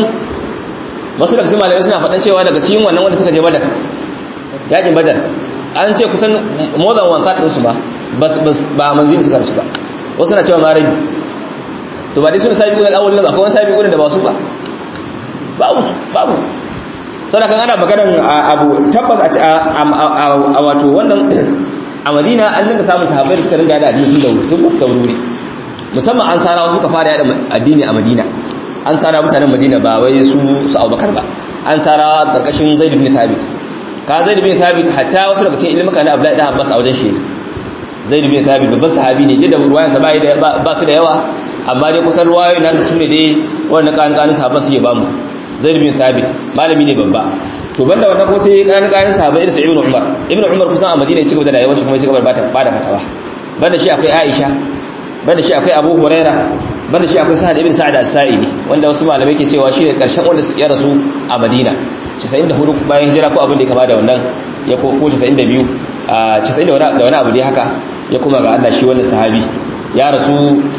Speaker 1: wasu daga cikin malamai suna faɗan cewa daga cikin wannan wanda suka je badar yakin badar an ce kusan more than one third ɗinsu ba ba manzili suka rasu ba wasu na cewa ma rabi to ba dai suna sabi ƙunar awon akwai wani sabi ƙunar da ba su ba babu babu sana kan ana maganar abu tabbas a wato wannan a madina an dinga samun sahabbai da suka ringa da addini tun da wuri tun da wuri musamman an sarawa suka fara yada addini a madina an tsara mutanen madina ba wai su su abubakar ba an tsara karkashin zaid bin thabit ka zaid bin thabit hatta wasu daga cikin ilmuka na abdullahi da abbas a wajen shi zaid bin thabit babban sahabi ne jidda ruwayansa ba da ba su da yawa amma dai kusan ruwayoyi na su ne dai wannan kan kan sahabban suke bamu zaid bin thabit malami ne babba to banda wannan ko sai kan kan sahabbai da ibnu umar ibnu umar kusan a madina ya ci gaba da rayuwar shi kuma ya ci gaba da bada fatawa banda shi akwai aisha banda shi akwai abu huraira banda shi akwai sa'ad ibn sa'ad as-sa'idi wanda wasu malamai ke cewa shi ne karshen wanda su ya rasu a Madina 94 bayan hijira ko abin da ya kama da wannan ya ko 92 a 90 da wani abu dai haka ya kuma ga Allah shi wannan sahabi ya rasu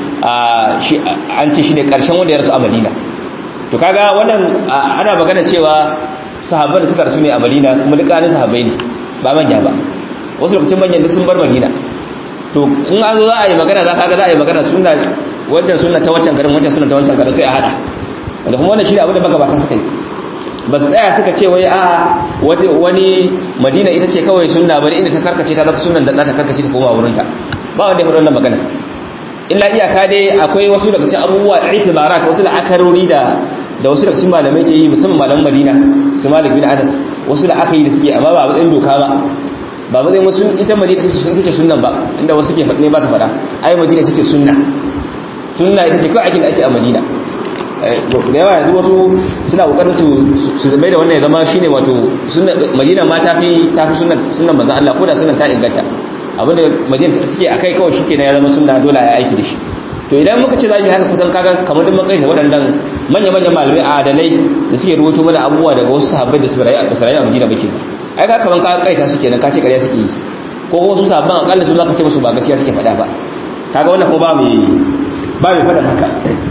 Speaker 1: shi an ce shi ne karshen wanda ya rasu a Madina to kaga wannan ana magana cewa sahabban da suka rasu ne a Madina kuma dukkanin sahabbai ne ba manya ba wasu lokacin manyan sun bar Madina to in an zo za a yi magana za ka ga za a yi magana sunna wancan sunna ta wancan garin wancan sunna ta wancan garin sai a hada wanda kuma wannan shi ne abin da magabata suka yi ba su tsaya suka ce wai a wani madina ita ce kawai sunna bari inda ta karkace ta zafi sunan da ta karkace ta koma wurinta ba wanda ya faɗi wannan magana illa iyaka dai akwai wasu daga cikin abubuwa itibarat wasu la'akarori da da wasu daga cikin malamai ke yi musamman malaman madina su malik bin anas wasu da aka yi da suke amma ba matsayin doka ba ba ba zai wasu ita madina ita ce sunnan ba inda wasu ke faɗi ba su faɗa ai madina ita ce sunna sunna ita ce kawai aikin da ake a madina da yawa yanzu wasu suna kokarin su su zama da wannan ya zama shine wato madina ma tafi tafi sunnan sunnan manzon Allah ko da sunnan ta inganta abinda madina suke akai kawai shike ne ya zama sunna dole ya aiki da shi to idan muka ce za mu haka kusan kaga kamar duk mun kai waɗannan manya-manyan malamai adalai da suke rubuto mana abubuwa daga wasu sahabbai da su rayu a Madina bake ai ka kaman ka kaita su kenan ka ce ƙarya suke yi ko wasu sahabban akalla su zaka ce musu ba gaskiya suke faɗa ba kaga wannan ko ba mai ba mai faɗa haka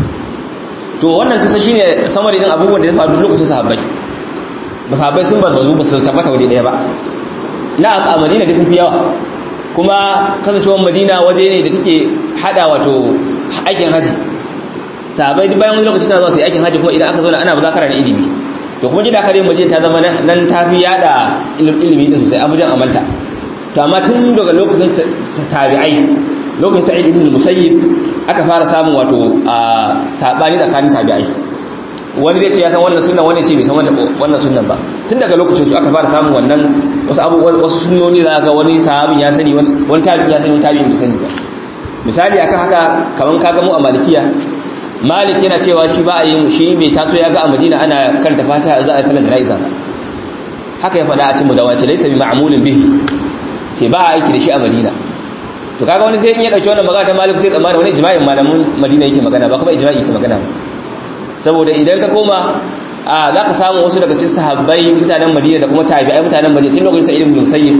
Speaker 1: to wannan kusa shine samari din abubuwan da ya faru lokacin sahabbai ba sahabbai sun bar bazu ba su tabbata waje ɗaya ba na a Madina da sun fi yawa kuma kasancewar Madina waje ne da take hada wato aikin haji sahabbai duk bayan wani lokaci suna zuwa su yi aikin haji kuma idan aka zauna ana muzakara na ilimi to kuma gida kare maje ta zama nan ta fi yada ilimi din sosai abujan amanta to amma tun daga lokacin tabi'ai lokacin sa'id ibn musayyib aka fara samun wato a sabani tsakanin tabi'ai wani zai ce ya san wannan sunnan wani ce bai san wannan sunnan ba tun daga lokacin su aka fara samun wannan wasu abubuwan wasu sunnoni za ga wani sahabin ya sani wani tabi'in ya sani wani tabi'in bai sani ba misali akan haka kaman kaga mu a malikiya malik yana cewa shi ba a yin shi bai taso ya ga a madina ana karanta fatiha za a sanar jana'iza haka ya faɗa a cikin mudawaci laysa bi ma'mulin bihi ce ba a aiki da shi a madina to kaga wani sai in ya dauki wannan magana ta malik sai tsammani wani ijma'in malamin madina yake magana ba kuma ijma'i yake magana ba saboda idan ka koma a za ka samu wasu daga cikin sahabbai mutanen madina da kuma tabi'ai mutanen madina tun lokacin sa'id ibn musayyib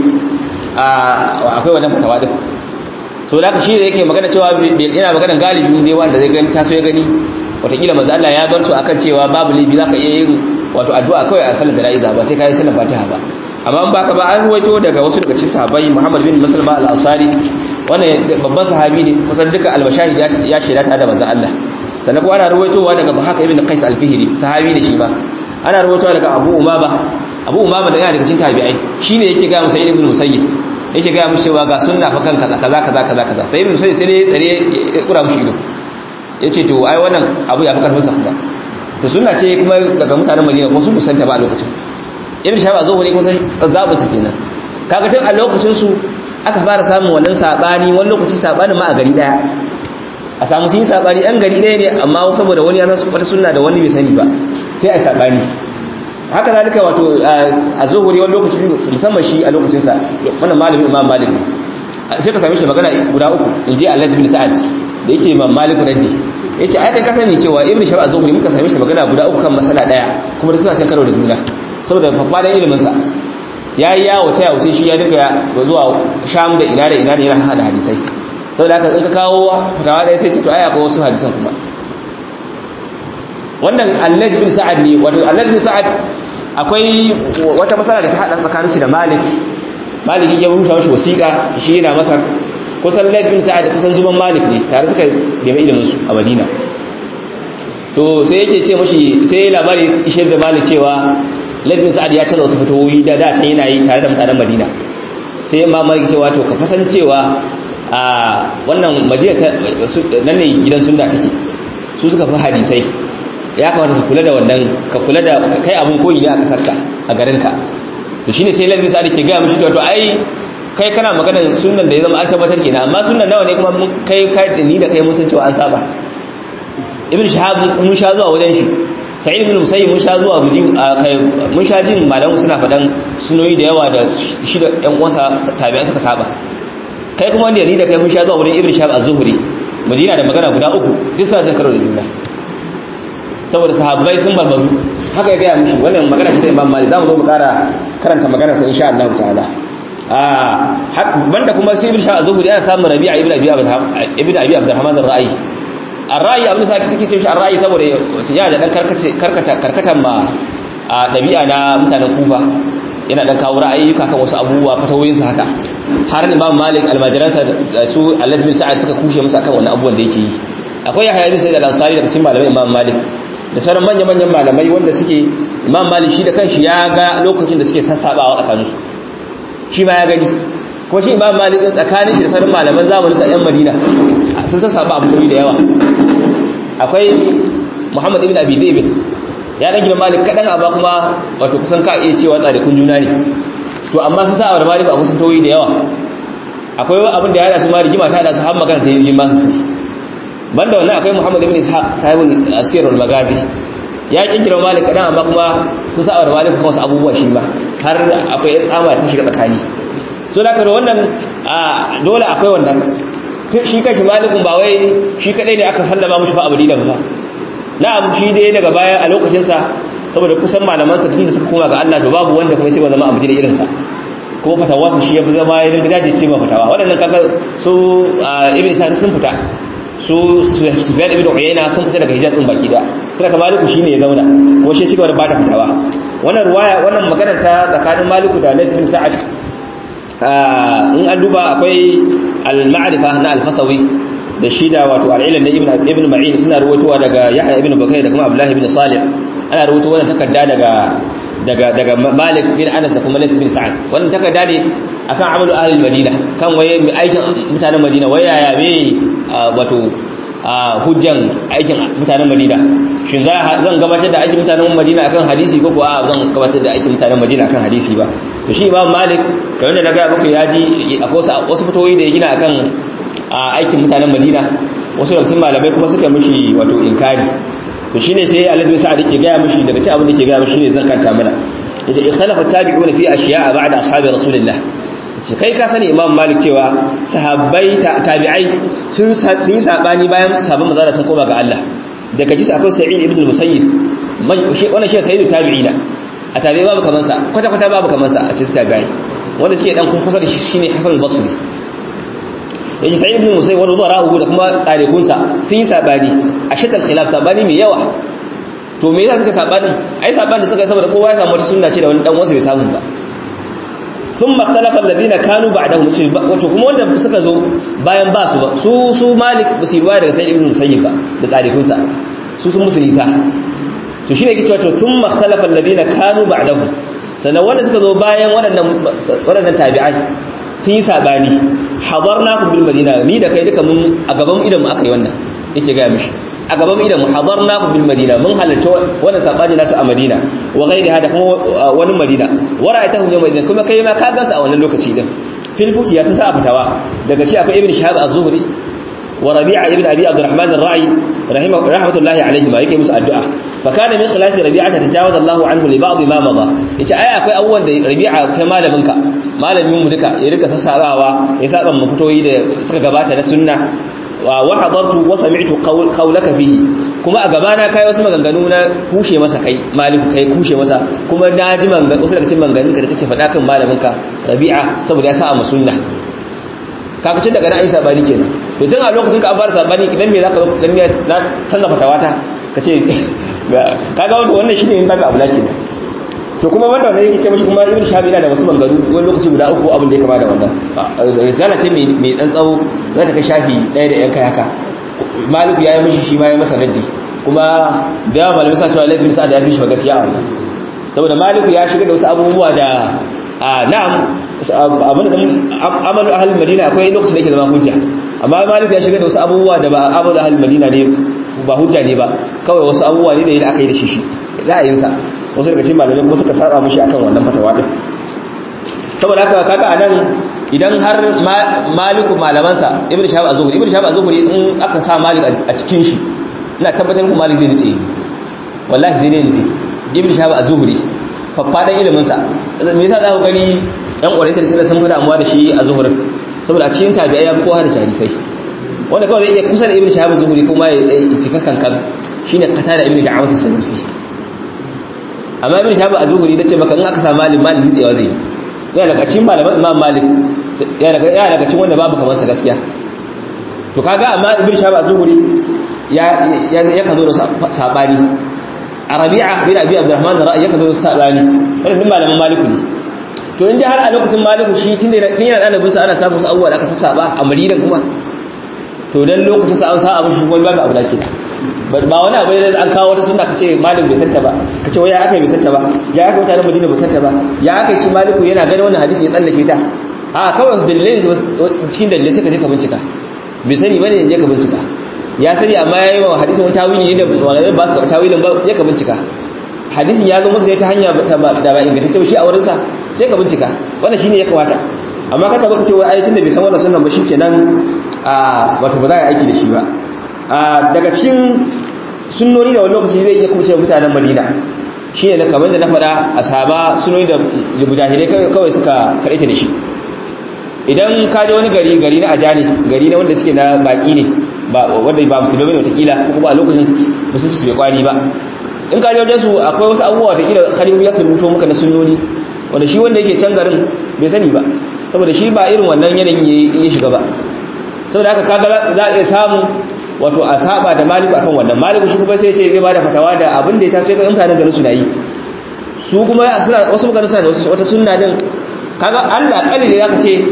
Speaker 1: akwai wannan fatawa din so da shi da yake magana cewa yana magana galibi ne wanda zai gani taso ya gani watakila manzo Allah ya bar su akan cewa babu libi zaka iya yin wato addu'a kawai a sallar jana'iza ba sai kai sallar fatiha ba amma in baka ba an ruwaito daga wasu daga cikin sahabbai Muhammad bin Maslama al-Ansari wannan babban sahabi ne kusan duka al-mashahid ya shaida ta da manzo Allah sannan kuma ana ruwaitowa daga Bahaka ibn Qais al-Fihri sahabi ne shi ma ana ruwaitowa daga Abu Umama Abu Umama da yana daga cikin tabi'ai shine yake ga Musayyib ibn Musayyib yake gaya mushi cewa ga sunna fa kanka kaza kaza kaza kaza sai ibn sai sai tsare ya kura mushi ido yace to ai wannan abu ya fi karfin sa kuma to sunna ce kuma daga mutanen Madina ko sun kusanta ba a lokacin ibn shahab a zuhuri kuma zabu su kenan kaga tun a lokacin su aka fara samun wannan sabani wani lokaci sabanin ma a gari daya a samu sun yi sabani yan gari daya ne amma saboda wani ya san wata sunna da wani bai sani ba sai a sabani haka zalika wato a zuhuri wani lokaci musamman shi a lokacinsa wannan malamin imam malik ne sai ka same shi magana guda uku in je Allah bin sa'ad da yake imam malik raddi yace ai kan kasani cewa ibnu shar az-zuhri muka same shi magana guda uku kan masala daya kuma da suna cin karo da juna saboda fafadan ilimin sa yayi yawo ta yawo shi ya dinga zuwa sham da ina da ina da yana hada hadisai saboda haka in ka kawo fatawa daya sai ce to ai akwai wasu hadisan kuma wannan Allah bin sa'ad ne wato Allah bin sa'ad akwai wata matsala da ta hada tsakanin shi da Malik Malik ya rusa mashi wasiƙa shi yana Masar kusan Laid bin Sa'ad kusan zuban Malik ne tare suka nemi ilimin su a Madina to sai yake ce mashi sai labari ishe da Malik cewa Laid bin Sa'ad ya tana wasu fitowoyi da da can yana yi tare da mutanen Madina sai Imam Malik cewa to ka fasan cewa a wannan Madina nan ne gidan sunna take su suka fi hadisai ya kamata ka kula da wannan ka kula da kai abun koyi ne a kasarka a garinka to shine sai lalmi sa'adi ke ga mishi to ai kai kana maganar sunnan da ya zama an tabbatar kenan amma sunnan nawa ne kuma kai kai da ni da kai mun san cewa an saba ibn shahab mun sha zuwa wajen shi sa'id ibn musayyib mun sha zuwa muji kai mun sha jin malamu suna fadan sunoyi da yawa da shi da ƴan uwansa tabi'an suka saba kai kuma wanda ni da kai mun sha zuwa wurin ibn shahab az-zuhri madina da magana guda uku duk suna san karo da juna saboda sahabbai sun barbazu haka ya gaya mishi wannan magana ce ta imam malik za mu zo mu kara karanta magana sa insha Allah ta'ala ah banda kuma sai ibn sha'a zuhuri ana samun rabi'a ibn abi ibn abi abdurrahman ar-ra'i ar-ra'i abin sa suke ce shi ar-ra'i saboda ya da dan karkace karkata karkatan ma a dabi'a na mutanen kufa yana dan kawo ra'ayyuka kan wasu abubuwa fatawoyin sa haka har imam malik almajiransa su alad bin sa'ad suka kushe masa akan wannan abubuwan da yake yi akwai yahya bin sa'id al-ansari daga cikin malamai imam malik da sauran manya-manyan malamai wanda suke imam malik shi da kanshi ya ga lokacin da suke sassabawa tsakaninsu shi ma ya gani kuma shi imam malik din tsakanin shi da sauran malaman zamanin sa yan madina sun sassaba abu da yawa akwai muhammad ibn abi david ya dan gina malik kadan amma kuma wato kusan ka iya cewa tsarikun juna ne to amma sun sa da malik abu sun tawoyi da yawa akwai abin da ya hada su ma rigima ta hada su har magana ta yi rigima sosai banda wannan akwai Muhammad ibn Ishaq sahibul asir al magazi ya kinkira Malik kadan amma kuma sun saba da Malik kuma wasu abubuwa shi ma har akwai tsama ta shiga tsakani so da karo wannan dole akwai wannan shi kashi Malikun ba wai shi kadai ne aka sallama mushi fa abudi da ba na'am shi dai daga baya a lokacin sa saboda kusan malaman sa tunda suka koma ga Allah to babu wanda kuma sai ba zama abudi da irin sa kuma fatawa su shi ya zama ya dinga dace ce ma fatawa waɗannan kaga su ibn Isa sun fita su Sufyan ibn Uyayna sun fita daga Hijaz din baki da sai ka Maliku shine ya zauna kuma shi cigaba da bata fitawa wannan ruwaya wannan magana ta tsakanin Maliku da Layth bin Sa'ad in an duba akwai al-ma'rifa na al-Fasawi da shi da wato al-ilm na ibn ibn Ma'in suna ruwaitowa daga Yahya ibn Bakay da kuma Abdullah ibn Salih ana ruwaito wannan takarda daga daga daga Malik bin Anas da kuma Layth bin Sa'ad wannan takarda ne akan amalu ahli Madina kan waye mai aikin mutanen Madina waya ya me wato hujjan aikin mutanen Madina shin zan gabatar da aikin mutanen Madina akan hadisi ko kuwa zan gabatar da aikin mutanen Madina akan hadisi ba to shi Imam Malik kamar da na ga muku yaji akwai wasu fitoyi da ya gina akan aikin mutanen Madina wasu daga cikin malamai kuma suka mishi wato inkari to shine sai Allah bin Sa'ad yake ga mishi daga cikin abin da yake ga mishi shine zan kanta mana yace ikhtalafa tabi'una fi ashiya'a ba'da ashabi rasulillah ce kai ka sani imam malik cewa sahabbai tabi'ai sun yi sabani bayan sahabban manzara sun koma ga Allah daga ji akwai sa'id ibn al-musayyib wannan shi sayyidu tabi'ina a tabi'i babu kaman sa kwata kwata babu kaman sa a cikin tabi'ai wanda suke dan kusa da shi shine hasan al-basri yace sa'id ibn al-musayyib wanda zuwa rahu da kuma tsarikun sa sun yi sabani a shaddal khilaf sabani mai yawa to me yasa suka sabani ai sabani suka saboda kowa ya samu wata sunna ce da wani dan wasu bai samu ba ثم اختلف الذين كانوا بعدهم wato kuma wanda suka zo bayan ba su ba su su malik ba su riwaya daga sayyid ibn musayyib ba da tsarikun sa su sun musu nisa to shine yake cewa to thumma ikhtalafa alladhina kanu ba'dahum sannan wanda suka zo bayan waɗannan waɗannan tabi'ai sun yi sabani hadarnakum bil madina ni da kai duka mun a gaban idan mu aka yi wannan yake ga mishi a gaban idan mu hadarnakum bil madina mun halarta wannan sabani nasu a madina wa ghairi hada kuma wani madina wa ra'aytahum yawma idin kuma kai ma ka gansu a wannan lokaci din fil fuki ya sa fitawa daga ci akwai ibn shahab az-zuhri wa rabi'a ibn abi abdurrahman ar-ra'i rahimahu rahmatullahi alayhi ma yake musu addu'a fa kana min khilafi rabi'a tajawaza Allahu anhu li ba'd ma madha yace ai akwai abubuwan da rabi'a kai malamin ka malamin mu duka ya rika sassarawa ya saba mu fitoyi da suka gabata na sunna wa hadartu wa sami'tu qawlaka fihi kuma a gabana kai wasu maganganu na kushe masa kai maliku kai kushe masa kuma na ji maganganu wasu daga cikin maganganun ka da kake faɗa kan malamin ka Rabi'a saboda ya sa a musunna kaga cin daga na ai sabani kenan to tun a lokacin ka an fara sabani idan me zaka zo dan na canza fatawata kace kaga wato wannan shine in babu abula kenan to kuma wanda wannan yake ce mashi kuma ibn shabi yana da wasu bangaru wani lokaci guda uku abin da ya kama da wannan risala ce mai dan tsawo za ta kai shafi ɗaya da yan kai haka maliku ya yi mishi shi ma ya masa raddi kuma da yawa malamai sa cewa laifin sa da ya fi shi ba gaskiya a wannan saboda maliku ya shiga da wasu abubuwa da na'am abin da amalu ahalin madina akwai lokacin da yake zama hujja amma maliku ya shiga da wasu abubuwa da ba amalu ahalin madina ne ba hujja ne ba kawai wasu abubuwa ne da aka yi da shi shi ra'ayinsa wasu daga cikin malamai kuma suka saba mishi akan wannan fatawa din saboda haka kaga anan idan har maliku malamansa ibnu shahab az-zuhri ibnu shahab az-zuhri in aka sa malik a cikin shi ina tabbatar muku malik zai nitse wallahi zai nitse ibnu shahab az-zuhri faffadan ilimin sa me yasa za ku gani dan ƙwaraitar sai sun fi damuwa da shi a zuhurin saboda a cikin tabi'ai ya fi kowa da jarifai wanda kawai zai iya kusa da ibnu shahab az-zuhri kuma ya cika kankan shine kata da ibnu da'awat as-sanusi amma ibn shahab az-zuhri dace maka in aka sa malik malik nitsewa zai yana daga cikin malaman imam malik yana daga yana daga cikin wanda babu kamar sa gaskiya to kaga amma ibn shahab az-zuhri ya ya kazo da sabani arabi'a bin abi abdurrahman da ra'ayi ya kazo da sabani wannan din malaman maliku ne to inda har a lokacin maliku shi tun da tun yana dalibin sa ana samu su abubuwa da aka sassaba a madina kuma to dan lokacin sa an sa abin shi wani babu abu da ke ba wani abu da an kawo wata sunna kace malik bai santa ba kace wai ya aka bai santa ba ya aka mutanen madina bai santa ba ya aka shi maliku yana ganin wannan hadisi ya tsallake ta a kawai dalilai cikin dalilai sai ka je ka bincika bai sani bane ya je ka bincika ya sani amma yayi wa hadisin wani tawili ne da malamai ba su tawilin ba je ka bincika hadisin ya zo masa ne ta hanya da ba ingantacce ba shi a wurinsa sai ka bincika wannan shine ya kamata amma kada baka ce wai ayatin da bai san wannan sunnan ba shikenan a wato ba za a yi aiki da shi ba
Speaker 2: daga cikin sunnoni da wani lokaci zai iya kuce mutanen madina shi ne kamar da na faɗa a saba sunnoni da mujahidai kawai suka kaɗaita da shi idan ka je wani gari gari na ajani gari na wanda suke na baƙi ne wanda ba musulmi bane watakila ko kuma a lokacin musulunci su bai kwari ba in ka je wajen su akwai wasu abubuwa watakila khalifu ya su rubuto maka na sunnoni wanda shi wanda yake can garin bai sani ba saboda shi ba irin wannan yanayin ya shiga ba saboda haka kaga za a iya samu wato a saba da maliku akan wannan maliku shi kuma sai ce zai bada fatawa da abin da ya taso ga mutanen garin suna yi su kuma suna wasu mutanen suna da wata sunna din kaga Allah kalli da zaka ce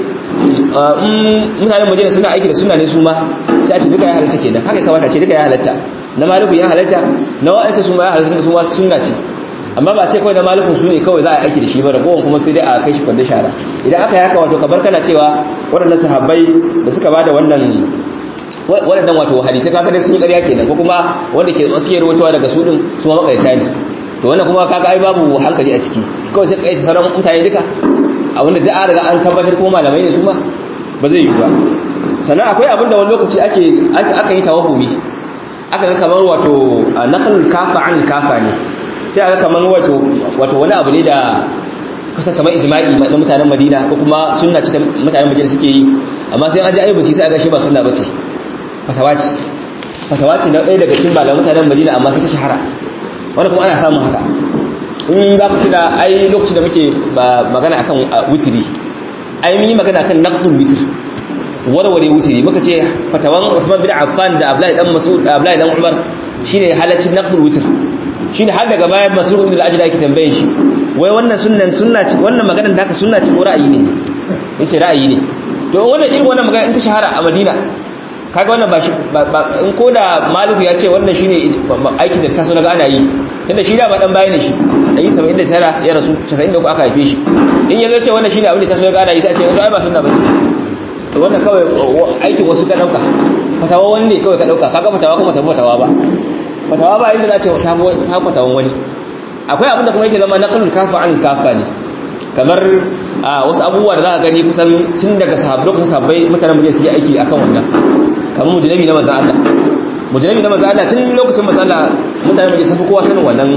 Speaker 2: mutanen Madina suna aiki da sunna ne su ma sai a ce duka ya halatta kenan haka kamata ce duka ya halatta na maliku ya halatta na wa'anta su ma ya halatta su ma sunna ce amma ba ce kawai na malikun su ne kawai za a aiki da shi ba ragowar kuma sai dai a kai shi kwanda shara idan aka yi haka wato kabar kana cewa waɗannan sahabbai da suka bada wannan waɗannan wato hadisai kaga dai sun yi ƙarya kenan ko kuma wanda ke suke rawaitowa daga su din su ma makarita ne to wannan kuma kaga ai babu hankali a ciki kawai sai kai sauran mutane duka a wanda da an riga an tabbatar kuma malamai ne su ma ba zai yi ba sannan akwai abin da wani lokaci ake aka yi tawahumi aka ga kamar wato naqlul kafa an kafa ne sai aka kamar wato wato wani abu ne da kusa kamar ijma'i na mutanen Madina ko kuma sunna ce ta mutanen Madina suke yi amma sai an ji ayyuka sai aka shi ba sunna bace fatawa ce fatawa ce na ɗaya daga cikin malaman mutanen Madina amma sai ta shahara wanda kuma ana samun haka in za ku tuna ai lokacin da muke magana akan witiri ai mun yi magana akan naqdul witr warware witiri muka ce fatawan Uthman bin Affan da Abdullahi dan Mas'ud Abdullahi dan Umar shine halaccin naqdul witr shine har daga bayan Mas'ud ibn al-Ajda yake tambaye shi wai wannan sunnan sunna ce wannan maganar da haka sunna ce ko ra'ayi ne yace ra'ayi ne to wannan irin wannan magana in ta shahara a Madina kaga wannan ba shi in ko da maliku ya ce wannan shine aikin da ta so naga ana yi tunda shi da ba dan bayani shi da yi 79 ya rasu 93 aka haife shi in ya ce wannan shine abin da ta so naga ana yi sai a ce ai ba sunna bace to wannan kawai aikin wasu ka dauka fatawa wani ne kawai ka dauka kaga fatawa kuma ta fatawa ba fatawa ba inda za ce ta fatawan wani akwai abin da kuma yake zama naqlul kafa an kafa ne kamar wasu abubuwa da za ka gani kusan tun daga sahabbai lokacin sahabbai mutanen mu su yi aiki akan wannan kamar mujnabi na manzon Allah mujnabi na manzon Allah tun lokacin manzon Allah mutanen mu sun fi kowa sanin wannan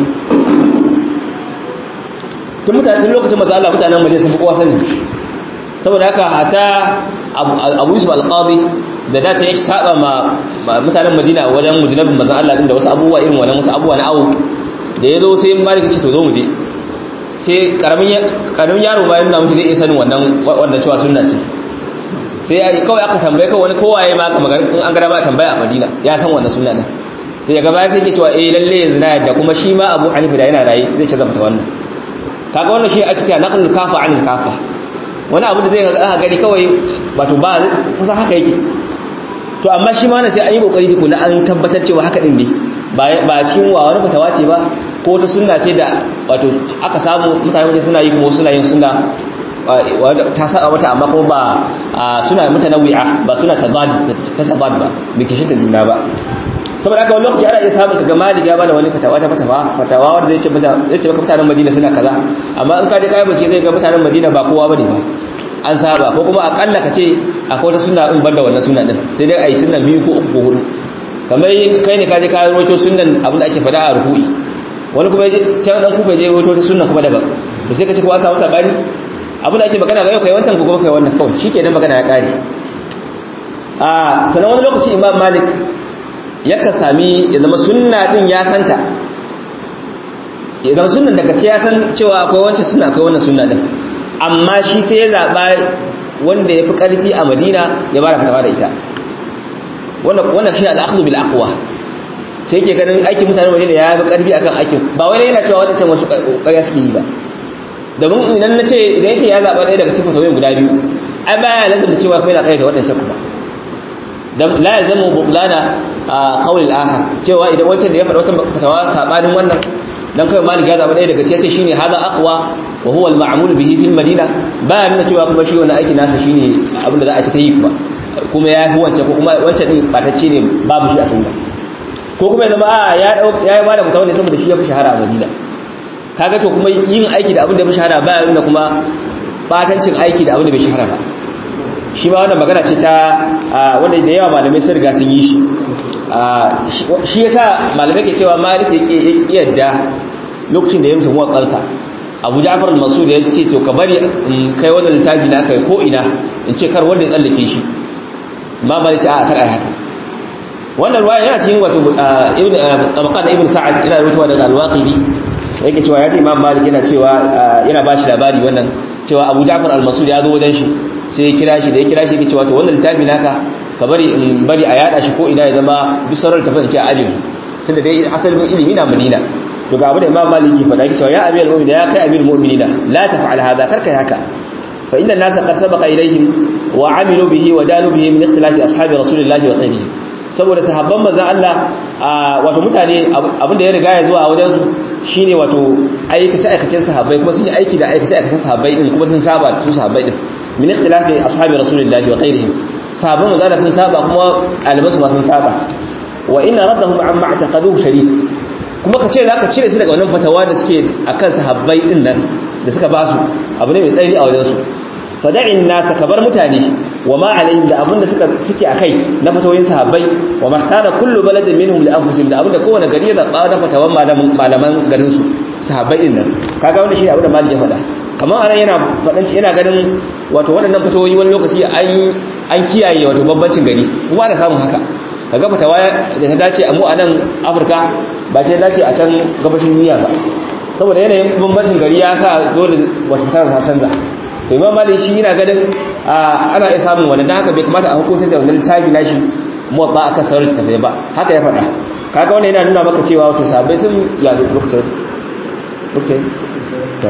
Speaker 2: tun mutanen tun lokacin manzon Allah mutanen mu sun fi kowa sanin saboda haka hata Abu Yusuf al-Qadi da dace ya saba ma mutanen Madina wajen mujnabin manzon Allah din da wasu abubuwa irin wannan wasu abubuwa na awu da yazo sai Malik ce to zo mu je sai karamin yaro bayan nuna mutu zai iya sanin wannan wanda cewa sunna ce sai ya kawai aka tambaye kawai wani kowaye ma aka magana in an gada ba tambaya a madina ya san wannan sunna din sai daga baya sai ke cewa eh lalle yanzu na yadda kuma shi ma abu hanifa da yana raye zai ce zama ta wannan kaga wannan shi ake kira naqlul kafa anil kafa wani abu da zai ga gani kawai wato ba kusa haka yake to amma shi ma na sai an yi kokari tukuna an tabbatar cewa haka din ne ba cikin wa wani fatawa ce ba ko ta sunna ce da wato aka samu mutane wajen suna yi kuma suna yin sunna ta saba mata amma kuma ba suna mutanawi'a ba suna tabad ta tabad ba bai kishi ta juna ba saboda haka wani lokaci ana iya samun kaga malik ya bada wani fatawa ta fatawa fatawa wanda zai ce mata zai ce maka mutanen Madina suna kaza amma in ka je kai bace zai ga mutanen Madina ba kowa bane ba an saba ko kuma akalla ka ce akwai wata sunna in banda wannan sunna din sai dai ayi sunna biyu ko uku ko hudu kamar kai ne ka je ka rawaito sunnan abin da ake fada a ruku'i wani kuma can dan kuka je rawaito ta sunna kuma daban to sai ka ce kowa samu sabani abin da ake magana ga yau kai wancan gobe kai wannan kawai shikenan magana ya kare a sanan wani lokaci imam malik yaka sami ya zama sunna din ya santa ya zama sunnan da gaskiya san cewa akwai wancan sunna akwai wannan sunna din amma shi sai ya zaba wanda ya fi karfi a madina ya bada fatawa da ita wannan shi al-akhdhu bil aqwa sai yake ganin aikin mutanen madina ya fi karfi akan aikin ba wai yana cewa wadancan wasu ƙarya suke yi ba domin idan na ce idan yake ya zaɓa ɗaya daga cikin fatawoyin guda biyu ai baya lazim da cewa kuma yana kai da waɗancan kuma dan la yazamu butlana qawl al-akhar cewa idan wancan da ya faɗa wata fatawa sabanin wannan dan kai malik ya zaɓa ɗaya daga cikin shine hada aqwa wa huwa al-ma'mul bihi fil madina baya nuna cewa kuma shi wannan aikin nasa shine abin da za a ci ta yi kuma kuma ya fi wancan ko kuma wancan din batacce ne babu shi a sunna ko kuma ya zama a ya ya ba da fatawa ne saboda shi ya fi shahara a madina kaga to kuma yin aiki da abin da bai shahara ba nuna kuma batancin aiki da abin da bai shahara ba shi ma wannan magana ce ta wanda da yawa malamai sun riga sun yi shi shi yasa malamai ke cewa malik ya ki yadda lokacin da ya mutu muwatsansa abu ja'far al-masud ya ce to ka bari kai wannan littafi na kai ko ina in ce kar wanda ya tsallake shi ma malik ce a kar ai haka wannan ruwaya yana cikin wato ibn tabaqat ibn sa'ad ina rubutuwa daga al-waqidi yake cewa ya ji imam malik yana cewa yana ba shi labari wannan cewa abu ja'far al-masud ya zo wajen shi sai ya kira shi da ya kira shi yake cewa to wannan littafi naka ka bari in bari a yada shi ko ina ya zama duk sauran tafin ce a ajin tunda dai asalin ilimi na madina to ga abu da imam malik ke faɗa cewa ya amir mu'minin ya kai amir mu'minina la taf'al hadha karka haka fa inna an-nasa qad sabaqa ilayhim wa amilu bihi wa dalu bihi min ikhtilafi ashabi rasulillahi wa ghayrihim saboda sahabban manzon Allah wato mutane abin da ya riga ya zuwa a wajen su shine wato aikace aikacen sahabbai kuma sun yi aiki da aikace aikacen sahabbai din kuma sun saba su sahabbai din min ikhtilafi ashabi rasulillahi wa ghayrihim sahabban manzon Allah sun saba kuma albasu ma sun saba wa inna raddahum amma i'taqaduhu shadid kuma ka ce za ka cire su daga wannan fatawa da suke a kan sahabbai din nan da suka ba su abu ne mai tsayi a wajensu fada'in nasa ka bar mutane wa ma alaihim da abinda suka suke akai na fatawoyin sahabbai wa mahtara kullu baladin minhum li anfusihim da abinda kowane gari ya zaba da fatawan malaman malaman garin su sahabbai din nan kaga wannan shine abinda malik ya faɗa kamar anan yana faɗan yana ganin wato waɗannan fatawoyi wani lokaci an an kiyaye wato bambancin gari kuma ana samun haka kaga fatawa da ta dace a mu a nan Afirka ba ta dace a can gabashin duniya ba saboda yanayin bambancin gari ya sa dole wata fitar ta canza to imam malik shi yana ganin ana iya samun wannan dan haka bai kamata a hukuntar da wannan tabi nashi muwatta akan sauran tafai ba haka ya faɗa kaga wannan yana nuna maka cewa wato sabai sun ya lokacin lokacin to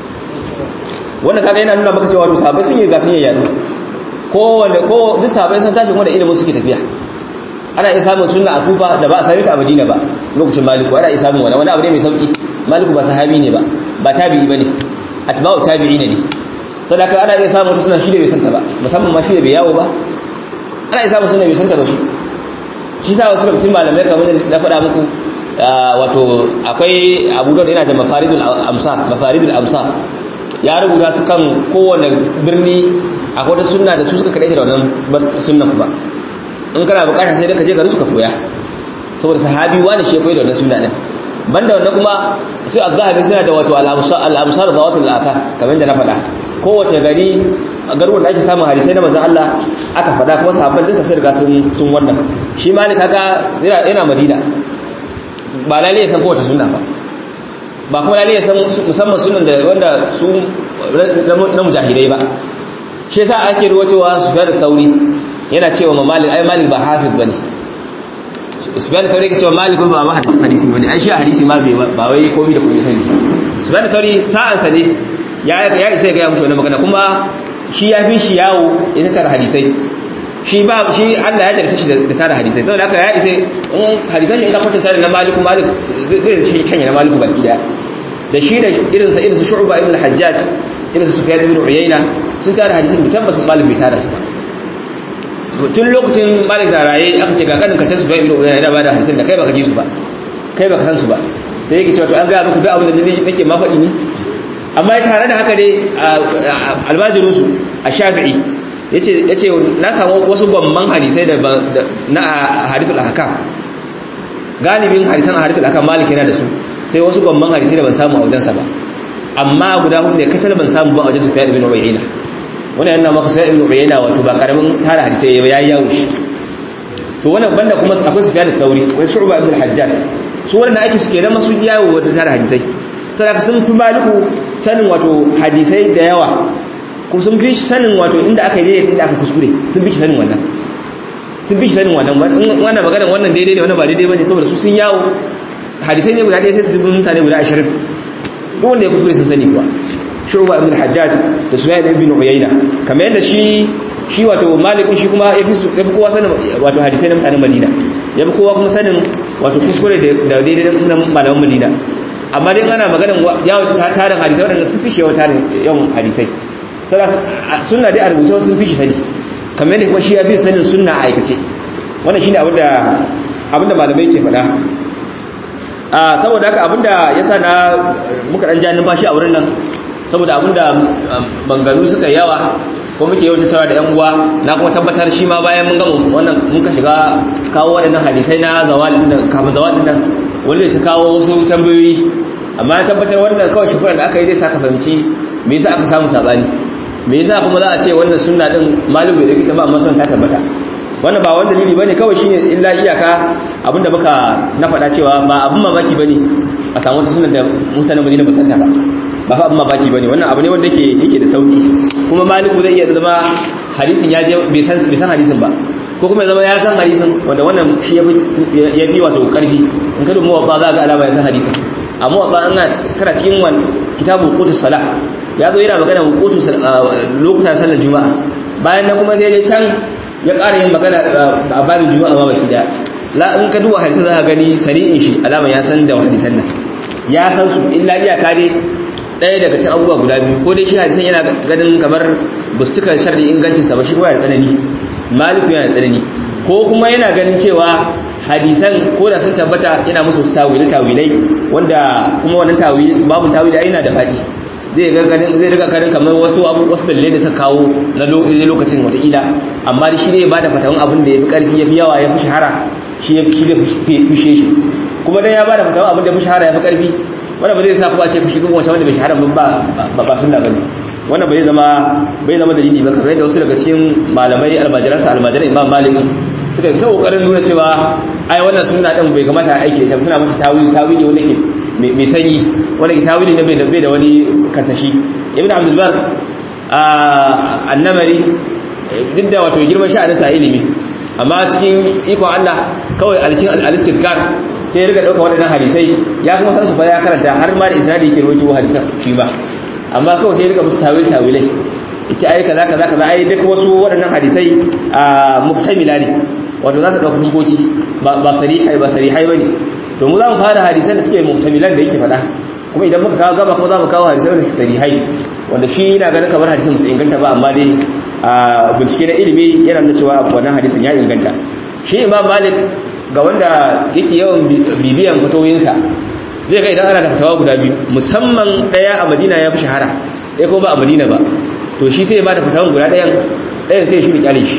Speaker 2: wannan kaga yana nuna maka cewa wato sabai sun yi ga sun yi yadu ko wanda ko duk sabai sun tashi wanda ilimin suke tafiya ana iya samun sunna a kufa da ba a sami ta a madina ba lokacin maliku ana iya samun wani wani abu ne mai sauki maliku ba sahabi ne ba ba tabi'i bane atba'u tabi'i ne sadaka ana iya samun wata suna shi da bai santa ba musamman ma shi da bai yawo ba ana iya samun suna bai santa ba shi shi sa wasu lokacin malamai kamar na faɗa muku wato akwai abu da yana da mafaridul amsar mafaridul amsar ya rubuta su kan kowane birni akwai wata sunna da su suka kaɗaita da wannan sunna ba in kana bukata sai ka je garin su ka koya saboda sahabi wani shi koyi da wannan sunna din banda wannan kuma sai azhabi suna da wato al-amsar al-amsar da wato al-aka kamar da na faɗa kowace gari garuwan da ake samun hadisai na manzon Allah aka faɗa kuma sahabban duka sun riga sun sun wannan shi ma ne kaga yana Madina ba lalle ya san kowace sunna ba ba kuma lalle ya san musamman sunan da wanda su na mujahidai ba shi yasa ake ruwatowa su da tauri yana cewa ma malik ai malik ba hafiz bane subhanahu tauri ke cewa malik ba ma hadisi bane ai shi hadisi ma bai ba wai komai da komai sani subhanahu tauri sa'an sa ne ya ya isa ga ya mushi wannan magana kuma shi ya fi shi yawo ya tara hadisai shi ba shi Allah ya jarfe shi da tara hadisai saboda haka ya isa in hadisan shi in ka kwatanta da na malik malik zai shi kanya na malik baki daya da shi da irin sa irin su shu'ba ibn al-hajjaj irin su sufyan ibn uyayna sun tara hadisin da tabbas malik bai tara su ba tun lokacin malik da raye aka ce ga kanin kace su bai ibn uyayna yana bada hadisin da kai baka ji su ba kai baka san su ba sai yake cewa to an ga muku duk abin da nake ma faɗi ni amma tare da haka dai albajirin su a shafi'i yace yace na samu wasu gwamman hadisai da na hadithul ahkam galibin hadisan hadithul ahkam malik yana da su sai wasu gwamman hadisai da ban samu a wajensa ba amma guda hudu ne kacal ban samu ba a wajen sufyan ibn uyayna wannan yana maka sufyan ibn uyayna wato ba karamin tara hadisai ya yayi yawo shi to wannan banda kuma akwai sufyan al-thawri wai shu'ba ibn al-hajjaj su wannan ake suke da masu yawo da tara hadisai saboda sun fi maliku sanin wato hadisai da yawa ko sun fi sanin wato inda aka yi inda aka kuskure sun fi sanin wannan sun fi sanin wannan wannan maganar wannan daidai ne wannan ba daidai bane saboda su sun yawo hadisai ne guda ɗaya sai su bi mutane guda ashirin duk wanda ya kuskure sun sani kuwa shu'ba ibn al-hajjaj da sufyan ibn uyayna kamar yadda shi shi wato malikun shi kuma ya fi kowa sanin wato hadisai na mutanen madina ya fi kowa kuma sanin wato kuskure da daidai na malaman madina amma dai ana maganin yawon tarin hadisai waɗanda sun fi shi yawan tarin yawan hadisai suna dai a rubuta sun fi shi sani kamar yadda kuma shi ya fi sanin suna a aikace wannan shi ne abinda malamai ke faɗa saboda haka abinda ya sa na muka ɗan ja numfashi a wurin nan saboda abinda bangaru suka yawa ko muke yau tattawa da yan uwa na kuma tabbatar shi ma bayan mun gama wannan mun ka shiga kawo waɗannan hadisai na zawalin nan kafin zawalin nan wanda ta kawo wasu tambayoyi amma ya tabbatar wannan kawai shi da aka yi zai saka fahimci me yasa aka samu sabani me yasa kuma za a ce wannan sunna din malu bai da ba amma sun ta tabbata wannan ba wani dalili bane kawai shine illa iyaka abinda muka na faɗa cewa ba abin mamaki bane a samu wata sunan da mutanen Madina ba san ta ba ba fa abin mamaki bane wannan abu ne wanda yake yake da sauki kuma maliku zai iya zama hadisin ya je bai san bai san hadisin ba ko kuma ya zama ya san hadisin wanda wannan shi ya fi wato karfi in ka dubu ba za ga alama ya san hadisin amma ba an kana cikin wani kitabu qutus salah ya zo yana magana qutus lokutan sallar juma'a bayan nan kuma sai ya can ya ƙara yin magana a babin juma'a ma baki da la in ka duba hadisi za ka gani sari'in shi alama ya san da hadisan nan ya san su illa iyaka dai ɗaya daga cikin abubuwa guda biyu ko dai shi hadisan yana ganin kamar bustukan sharri ingancinsa ba shi kuma yana tsanani maliku yana tsanani ko kuma yana ganin cewa hadisan ko da sun tabbata yana musu su tawilai tawilai wanda kuma wannan tawili babu tawili yana da faɗi zai ga ganin zai riga ganin kamar wasu abu wasu dalilai da suka kawo na lokacin wataƙila amma da shi ne ba da fatawan abin da ya fi ƙarfi ya fi yawa ya fi shahara shi ya fi fushe shi kuma dan ya ba da fatawan abin da ya fi shahara ya fi ƙarfi wanda ba zai sa kuma a ce fushi kuma wata wanda bai shahara ba ba sunna bane wannan bai zama bai zama dalili ba kamar yadda wasu daga cikin malamai almajiransa almajiran imam malik suka ta kokarin nuna cewa ai wannan sunna din bai kamata a aiki da suna mata tawili tawili wanda ke mai sanyi wanda ke tawili ne bai da bai da wani kasashi ibn abdul bar annamari duk da wato girman sha'anin sa ilimi amma cikin ikon Allah kawai alshin al-istikar sai ya riga dauka waɗannan hadisai ya kuma san su fa ya karanta har ma da isnadi yake rawaito hadisan shi ba amma kawai sai ya riga musu tawil tawilai yace ai kaza kaza kaza ai duk wasu waɗannan hadisai a muhtamila ne wato za su dauka fuskoki ba ba sarihai ba sarihai bane to mu za mu fara hadisan da suke muhtamilan da yake faɗa kuma idan muka kawo gaba kuma za mu kawo hadisan da suke sarihai wanda shi yana ganin kamar hadisan musu inganta ba amma dai bincike na ilimi yana nuna cewa wannan hadisan ya inganta shi imam malik ga wanda yake yawan bibiyan fatoyinsa zai ga idan ana da fatawa guda biyu musamman daya a madina ya fi shahara ɗaya kuma ba a madina ba to shi sai ya ba da fatawan guda ɗayan ɗayan sai ya shuri kyale shi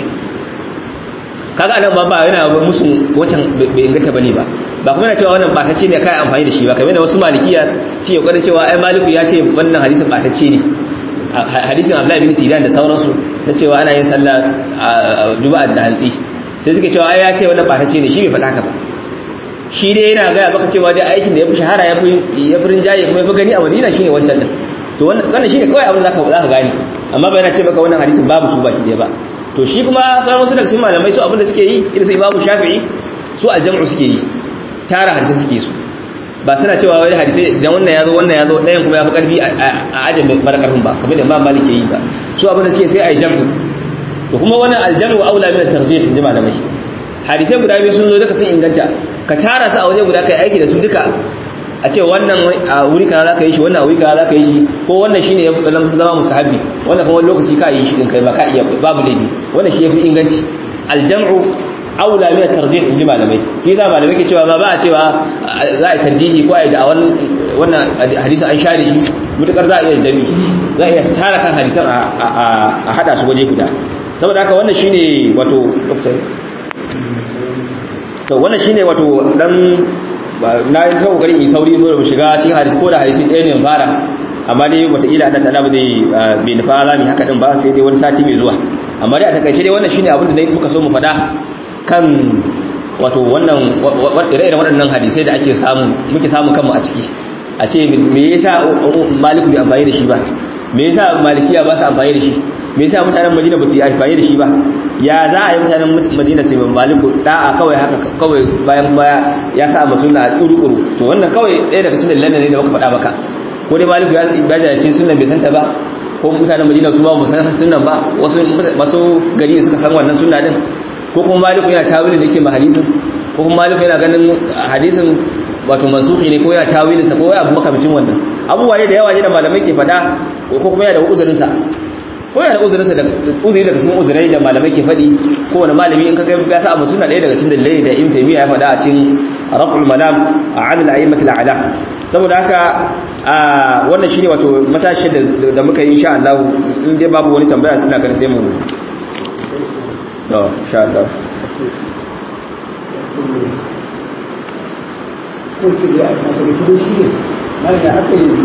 Speaker 2: kaga anan ba ba yana musu wacan bai inganta bane ba ba kuma yana cewa wannan batacce ne kai amfani da shi ba kamar da wasu malikiya su yi kokarin cewa ai maliku ya ce wannan hadisin batacce ne hadisin abdullahi bin sidan da sauransu na cewa ana yin sallah juma'a da hantsi sai suka cewa ai ya ce wannan batacce ne shi bai faɗa ka ba shi dai yana gaya maka cewa dai aikin da ya fi shahara ya fi ya fi rinjaye kuma ya fi gani a madina shine wancan din to wannan shine kawai abin da zaka zaka gane amma bai na ce maka wannan hadisin babu su baki ɗaya ba to shi kuma sauran wasu daga cikin malamai su abin da suke yi irin su imamu shafi'i su aljam'u suke yi tara hadisai suke su ba suna cewa wani hadisai dan wannan yazo wannan yazo ɗayan kuma ya fi karfi a ajin mara karfin ba kamar da imam malik yi ba su abin da suke sai a yi jam'u to kuma wannan aljamu aula min at-tarjih in ji malamai hadisai guda biyu sun zo duka sun inganta ka tara su a waje guda kai aiki da su duka a ce wannan a wuri kaza zaka yi shi wannan a wuri kaza zaka yi shi ko wannan shine ya zama mustahabi wannan kuma wani lokaci ka yi shi din kai ba ka iya babu laifi wannan shi yafi inganci aljamu aula min at-tarjih in ji malamai shi yasa malamai ke cewa ba ba a cewa za a yi tarjihi ko a yi da wannan hadisi an share shi mutukar za a iya jami za a iya tara kan hadisan a hada su waje guda saboda haka wannan shine wato to wannan shine wato dan na yi ta kokarin in sauri zo da mu shiga cikin hadisi ko da hadisi ɗaya ne fara amma dai wataƙila Allah ta'ala ba zai bai nufa za mu haka din ba sai dai wani sati mai zuwa amma dai a takaice dai wannan shine abin da muka so mu faɗa kan wato wannan ire-iren waɗannan hadisai da ake samu muke samu kanmu a ciki a ce me yasa maliku bai amfani da shi ba me yasa malikiya ba su amfani da shi me yasa mutanen madina ba su yi amfani da shi ba ya za a yi mutanen madina sai ban maliku da'a kawai haka kawai bayan baya ya sa a sunna a kuru to wannan kawai ɗaya daga cikin dalilan ne da muka faɗa maka ko dai maliku ya bajace sunnan bai santa ba ko mutanen madina su ba mu san sunnan ba wasu masu gari da suka san wannan sunna din ko kuma maliku yana tawilin da yake ma hadisin ko kuma maliku yana ganin hadisin wato mansuhi ne ko yana tawilinsa ko ya abu makamcin wannan abubuwa ne da yawa ne da malamai ke faɗa ko kuma yana da uzurinsa ko yana da uzurinsa da uzuri daga cikin uzurai da malamai ke faɗi ko wani malami in ka ga ya sa abu suna ɗaya daga cikin dalilai da ibn taymiya ya faɗa a cikin raf'ul malam a adl a'immat al-a'la saboda haka wannan shine wato matashi da muka yi insha Allah in dai babu wani tambaya suna kan sai mu to insha Allah
Speaker 3: ko ce da a take shi shi ne mai da aka yi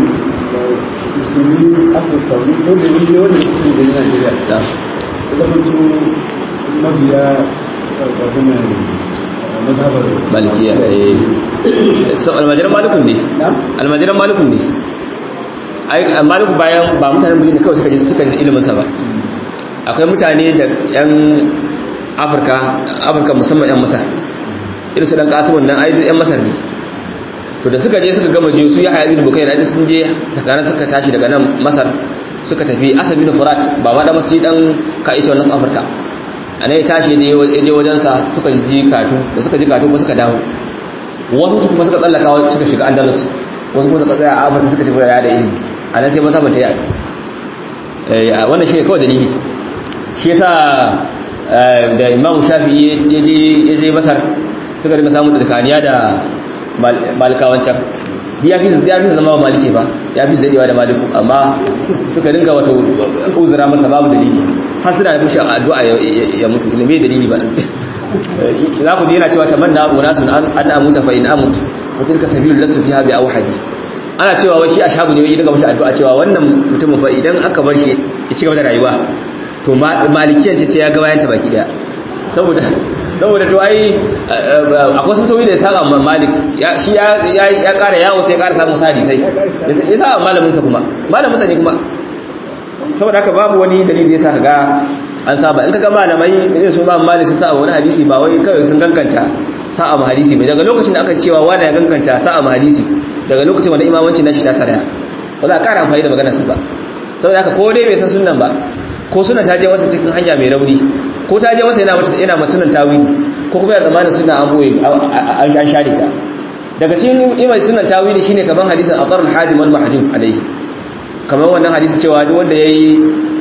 Speaker 3: musulmi afirka wani ko da yi wanda su da najeriya da mutu mabiya ƙarfafin mazhabar
Speaker 2: malikiya eh so almajiran malikun ne almajiran malikun ne ai maliku bayan ba mutanen bulin da kawai suka ji suka ji ilimin sa ba akwai mutane da yan afirka afirka musamman yan masar irin su dan kasimun nan ai yan masar ne to da suka je suka gama je su ya haya bin bukai da sun je takana suka tashi daga nan masar suka tafi asad bin furat ba ma da masjid dan kaisha wannan afirka a ne tashi ya je wajensa suka ji katu da suka ji katu kuma suka dawo wasu su kuma suka tsallaka suka shiga andalus wasu kuma suka tsaya a afirka suka shiga da ilimi a nan sai mata bata yi wannan shi ne kawai dalili shi yasa da imamu shafi ya je masar suka rika samun tsakaniya da malikawancan ya fi ya fi zama wa malike ba ya fi dadewa da maliku amma suka dinga wato uzura masa babu dalili har suna da mushi addu'a ya mutu ne mai dalili ba za ku ji yana cewa tamanna unasun an amuta fa in amut fa tilka sabilul lasu fiha bi awhadi ana cewa wai shi ashabu ne wai dinga mushi addu'a cewa wannan mutumin fa idan aka bar shi ya ci gaba da rayuwa to malikiyan ce sai ya ga bayan ta baki daya saboda saboda to ai akwai sun tawi da ya saba malik shi ya kara yawo sai ya kara samun sadi sai ya saba malaminsa kuma malaminsa ne kuma saboda haka babu wani dalili ya sa ga an saba in ka ga malamai irin su ba malik sun saba wani hadisi ba wai kawai sun gankanta sa'a ma hadisi bai daga lokacin da aka cewa wani ya gankanta sa'a ma hadisi daga lokacin wanda imamanci na shi ta saraya ba za a kara amfani da maganarsa ba saboda haka ko dai bai san sunan ba ko suna ta je masa cikin hanya mai rauni ko ta je masa yana mata yana masunan tawili ko kuma ya zamanin suna an boye an share ta daga cikin imai sunan tawili shine kaman hadisin aqarul hadim wal mahjum alayhi kaman wannan hadisin cewa duk wanda yayi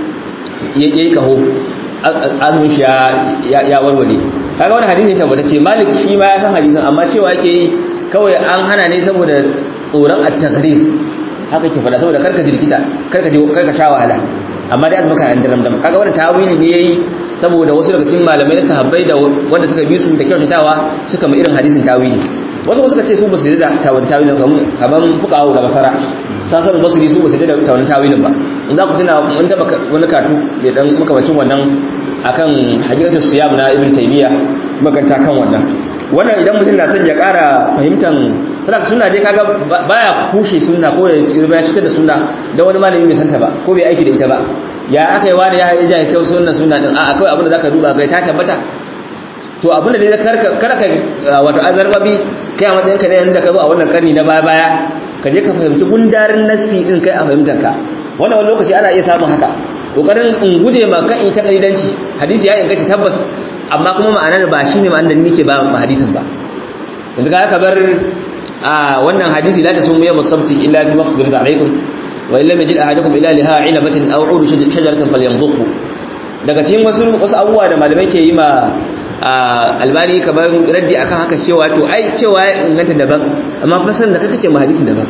Speaker 2: yayi kaho azumin shi ya ya warware kaga wannan hadisin tabbata ce malik shi ma ya san hadisin amma cewa yake yi kawai an hana ne saboda tsoron at-taqrir haka ke fada saboda karka jirkita karka je karka sha wahala amma dai azumaka yan daram dam kaga wannan tawili ne yayi saboda wasu daga cikin malamai na sahabbai da wanda suka bi su da kyautatawa suka mu irin hadisin tawili wasu suka ce su ba su yi da tawilin tawilin kaman fuqahu da basara sasan basri su ba su yi da tawilin tawilin ba in za ku tuna mun taba wani katu da dan makamacin wannan akan hakikatu siyam na ibn taymiya maganta kan wannan wannan idan mutum na son ya ƙara fahimtan sadaka sunna dai kaga baya kushe sunna ko ya cikar da sunna da wani malami bai santa ba ko bai aiki da ita ba ya aka yi wani ya yi jahilce sunna sunna din a akwai abin da zaka duba kai ta tabbata to abin da dai karka karka wato azarbabi kai a matsayin ka ne yanda ka zo a wannan karni na baya baya ka je ka fahimci gundarin nassi din kai a fahimtar ka wannan wani lokaci ana iya samun haka kokarin in guje ma kan ita kalidanci hadisi ya inganta tabbas amma kuma ma'anar ba shine ma'anar da nake ba ma hadisin ba yanzu ka ka bar a wannan hadisi la tasumu yawm as-sabti illa fi mafdhil alaykum wa illa majid ahadukum ila liha ilabatin aw udu shajaratin falyanzukhu daga cikin wasu wasu abubuwa da malamai ke yi ma albani kamar raddi akan haka cewa to ai cewa ya inganta daban amma fasarin da kake ma hadisin daban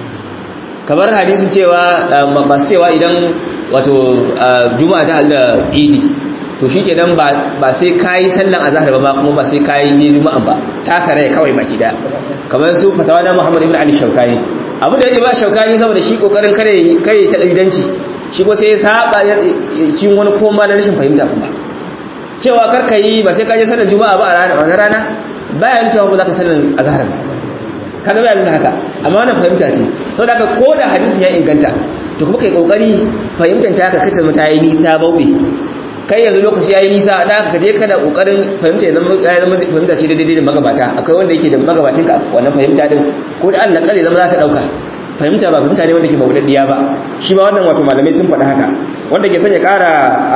Speaker 2: kamar hadisin cewa masu cewa idan wato juma'a ta halda idi to shi kenan ba sai kayi sallan azhar ba kuma ba sai kayi je juma'an ba ta kare kawai baki da kamar su fatawa na Muhammad ibn Ali Shaukani abu da yake ba Shaukani saboda shi kokarin kare kare ta danganci shi ko sai ya saba shi wani koma na rashin fahimta kuma cewa kar ka yi ba sai ka je sallan juma'a ba a ranar rana baya nuna cewa ba za ka sallan azhar ba kaga baya nuna haka amma wannan fahimta ce saboda haka ko da hadisin ya inganta to kuma kai kokari fahimtar ta ka kace mata yi nisa bauɗe kai yanzu lokaci yayi nisa da ka je kana kokarin fahimta ya zama ya zama fahimta ce daidai da magabata akwai wanda yake da magabacin ka wannan fahimta din ko da Allah kare zama za ta dauka fahimta ba fahimta ne wanda ke maudaddiya ba shi ma wannan wato malamai sun faɗi haka wanda ke son ya ƙara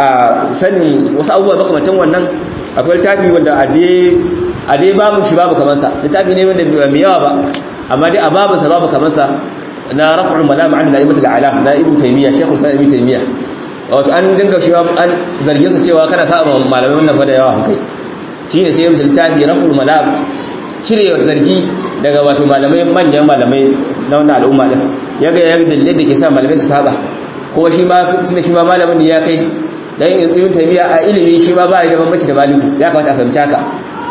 Speaker 2: sanin wasu abubuwa makamantan wannan akwai littafi wanda a dai a dai babu shi babu kamar sa littafi ne wanda bai yawa ba amma dai a babu sa babu kamar sa na raf'ul malama an la'imatul alam na ibnu taymiya shaykhul islam ibnu taymiya wato an dinga shi an zarge sa cewa kana sa malamai wannan fa da yawa kai shine sai ya littafi raf'ul malam cire zargi daga wato malamai manyan malamai na wannan al'umma din yaga ya dalilin da ke sa malamai su saba kuma shi ma tunda shi ma malamin ne ya kai dan ibn taymiya a ilimi shi ma ba ya da bambanci da maliku ya kamata a fahimci haka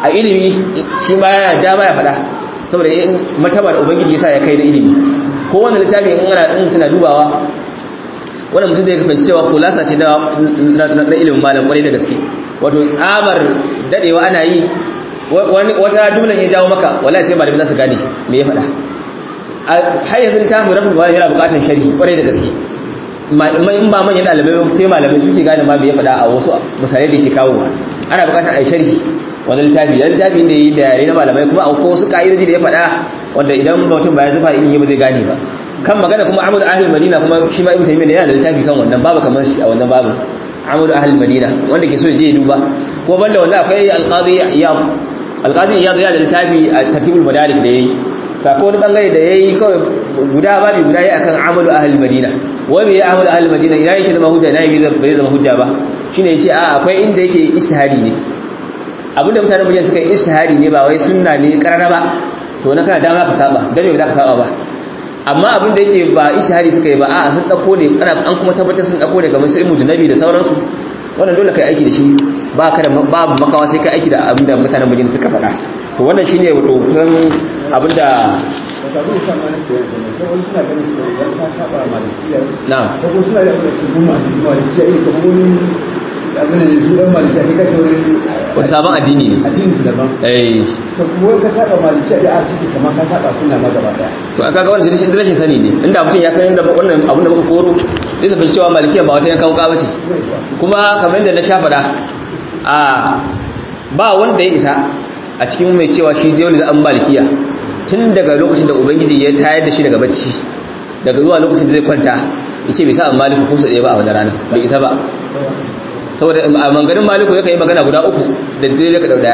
Speaker 2: a ilimi shi ma yana dama ya faɗa saboda in mataba da ubangiji yasa ya kai da ilimi ko wanda littafi in ana in tana dubawa wannan mutum zai fahimci cewa khulasa ce na na ilimin malam kwarai da gaske wato tsabar dadewa ana yi wata jumlan ya jawo maka wallahi sai malamin za su gane me ya faɗa har yanzu ta mu rabu yana buƙatar sharhi kwarai da gaske in ba manyan ɗalibai sai malamai suke gane ma me ya faɗa a wasu misalai da ke kawo ana buƙatar a yi sharhi wani littafi da littafi da yi da yare na malamai kuma akwai wasu ka'idoji da ya faɗa wanda idan mutum ba ya zufa ilimi ba zai gane ba kan magana kuma amadu ahli madina kuma shi ma ibn taymiyyah yana da littafi kan wannan babu kamar shi a wannan babu amadu ahli madina wanda ke so ya je ya duba ko banda wannan akwai alqadi iyad alqadi iyad yana da littafi a tartibul madarik da yayi ka ko wani bangare da yayi kawai guda babu guda yayi akan amadu ahli madina wai me ya amadu ahli madina ina yake zama hujja ina bai zama hujja ba shine yace a akwai inda yake ijtihadi ne abinda mutanen miliyan suka yi istihari ne ba wai sunna ne karana ba to na kana dama ka saba dan me za ka saba ba amma abin da yake ba istihari suka yi ba a sun dauko ne ana an kuma tabbatar sun dauko ne kamar su ilmu nabi da sauransu wannan dole kai aiki da shi ba ka da babu makawa sai kai aiki da abin da mutanen miliyan suka faɗa to wannan shine wato kusan abin da
Speaker 3: wata abin da sa ma nake yanzu ne sai wani suna ganin cewa idan ka saba malikiya
Speaker 2: na'am
Speaker 3: ko kuma suna da kuma cikin malikiya irin kamar wani abin da yanzu dan malikiya kai kace wani
Speaker 2: wata sabon addini ne
Speaker 3: addinin su daban
Speaker 2: eh
Speaker 3: to kuma ka saba malikiya da a ciki kamar ka saba suna ma gaba daya
Speaker 2: to aka ga wannan rashin rashin sani ne inda mutum ya san inda wannan abin da muka koro zai tafi cewa malikiya ba wata yankan wuka bace kuma kamar yadda na sha faɗa a ba wanda ya isa a cikin mai cewa shi dole da an malikiya tun daga lokacin da ubangiji ya tayar da shi daga bacci daga zuwa lokacin da zai kwanta ya ce bai sa maliku ko su ɗaya ba a wani rana bai isa ba saboda a manganin maliku ya yi magana guda uku da dare ka ɗau ɗaya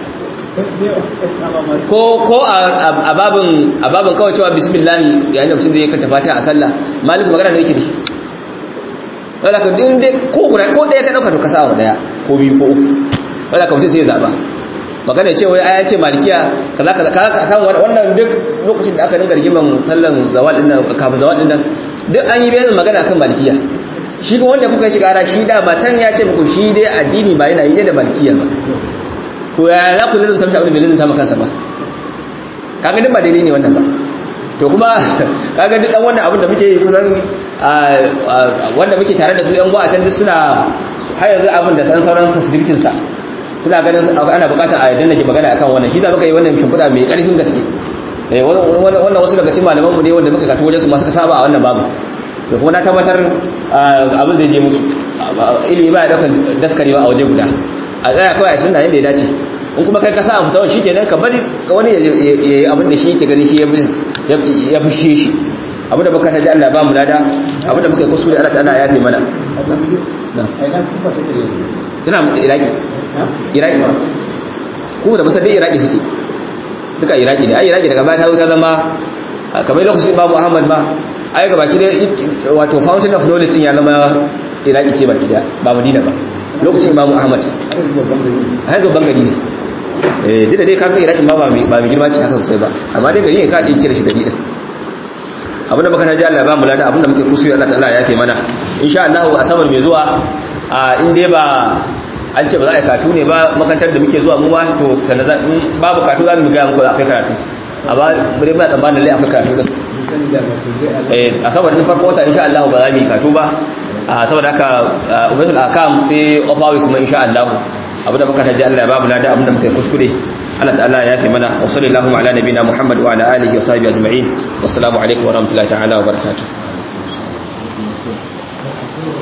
Speaker 2: ko ko a babin a babin kawai cewa bismillah yayin da mutum zai kanta fatiha a sallah maliku magana ne yake da shi wala ka din dai ko guda ko ɗaya ka dauka to ka sa wa ɗaya ko biyu ko uku wala ka mutum sai ya zaba magana ce wai aya ce malikiya kaza kaza kan wannan duk lokacin da aka dinga rigiman sallan zawal din nan kafin zawal din nan duk an yi bayanin magana kan malikiya shi ko wanda kuka shiga ara shi da matan ya ce muku shi dai addini ba yana yi da malikiya ba to ya za ku lazanta mishi abin da bai lazanta maka kansa ba kaga duk ba daidai ne wannan ba to kuma kaga duk dan wannan abin da muke yi kusan wanda muke tare da su yan gwa a can duk suna har yanzu abin da san sauran sensitivity sa suna ganin ana bukatar a yadda nake magana akan wannan shi za muka yi wannan shimfiɗa mai ƙarfin gaske wannan wasu daga cikin malaman mu ne wanda muka kato wajen su masu saba a wannan babu da kuma na tabbatar abin zai je musu ilimi ba ya daukan daskarewa a waje guda a tsaya kawai a sunna yadda ya dace in kuma kai ka sa a fitawan shi kenan ka bari wani ya yi abin da shi yake gani shi ya fushe shi abin da muka taji Allah ba mu lada abin da muka yi kuskure Allah ta'ala ya fi mana tana iraki iraki kuma da musa dai iraki suke duka iraki ne ai iraki daga baya ta zo ta zama kamar lokacin babu ahmad ba ai ga baki da wato fountain of knowledge ya zama iraki ce baki da ba madina ba lokacin imamu ahmad har babban gari ne eh duk da dai kaga iraki ba ba mai girma ce haka sosai ba amma dai gari ne ka iya kira shi gari din abinda muka taji Allah ba mu lada abinda muke kusuri Allah ta'ala ya fi mana insha Allah a sabar mai zuwa a in dai ba an ce ba za a yi katu ne ba makantar da muke zuwa mu ba to sannan babu katu za mu ga muku akwai karatu amma bare ba tsammanin lai akwai katu din eh a sabar din farko wata insha Allah ba za mu yi katu ba a saboda haka ubatul akam sai ofawi kuma insha Allah abinda muka taji Allah ya ba mu lada abinda muka kuskure Allah ta'ala ya fi mana wa sallallahu ala nabina Muhammad wa ala alihi wa sahbihi ajma'in wassalamu alaikum wa rahmatullahi ta'ala wa barakatuh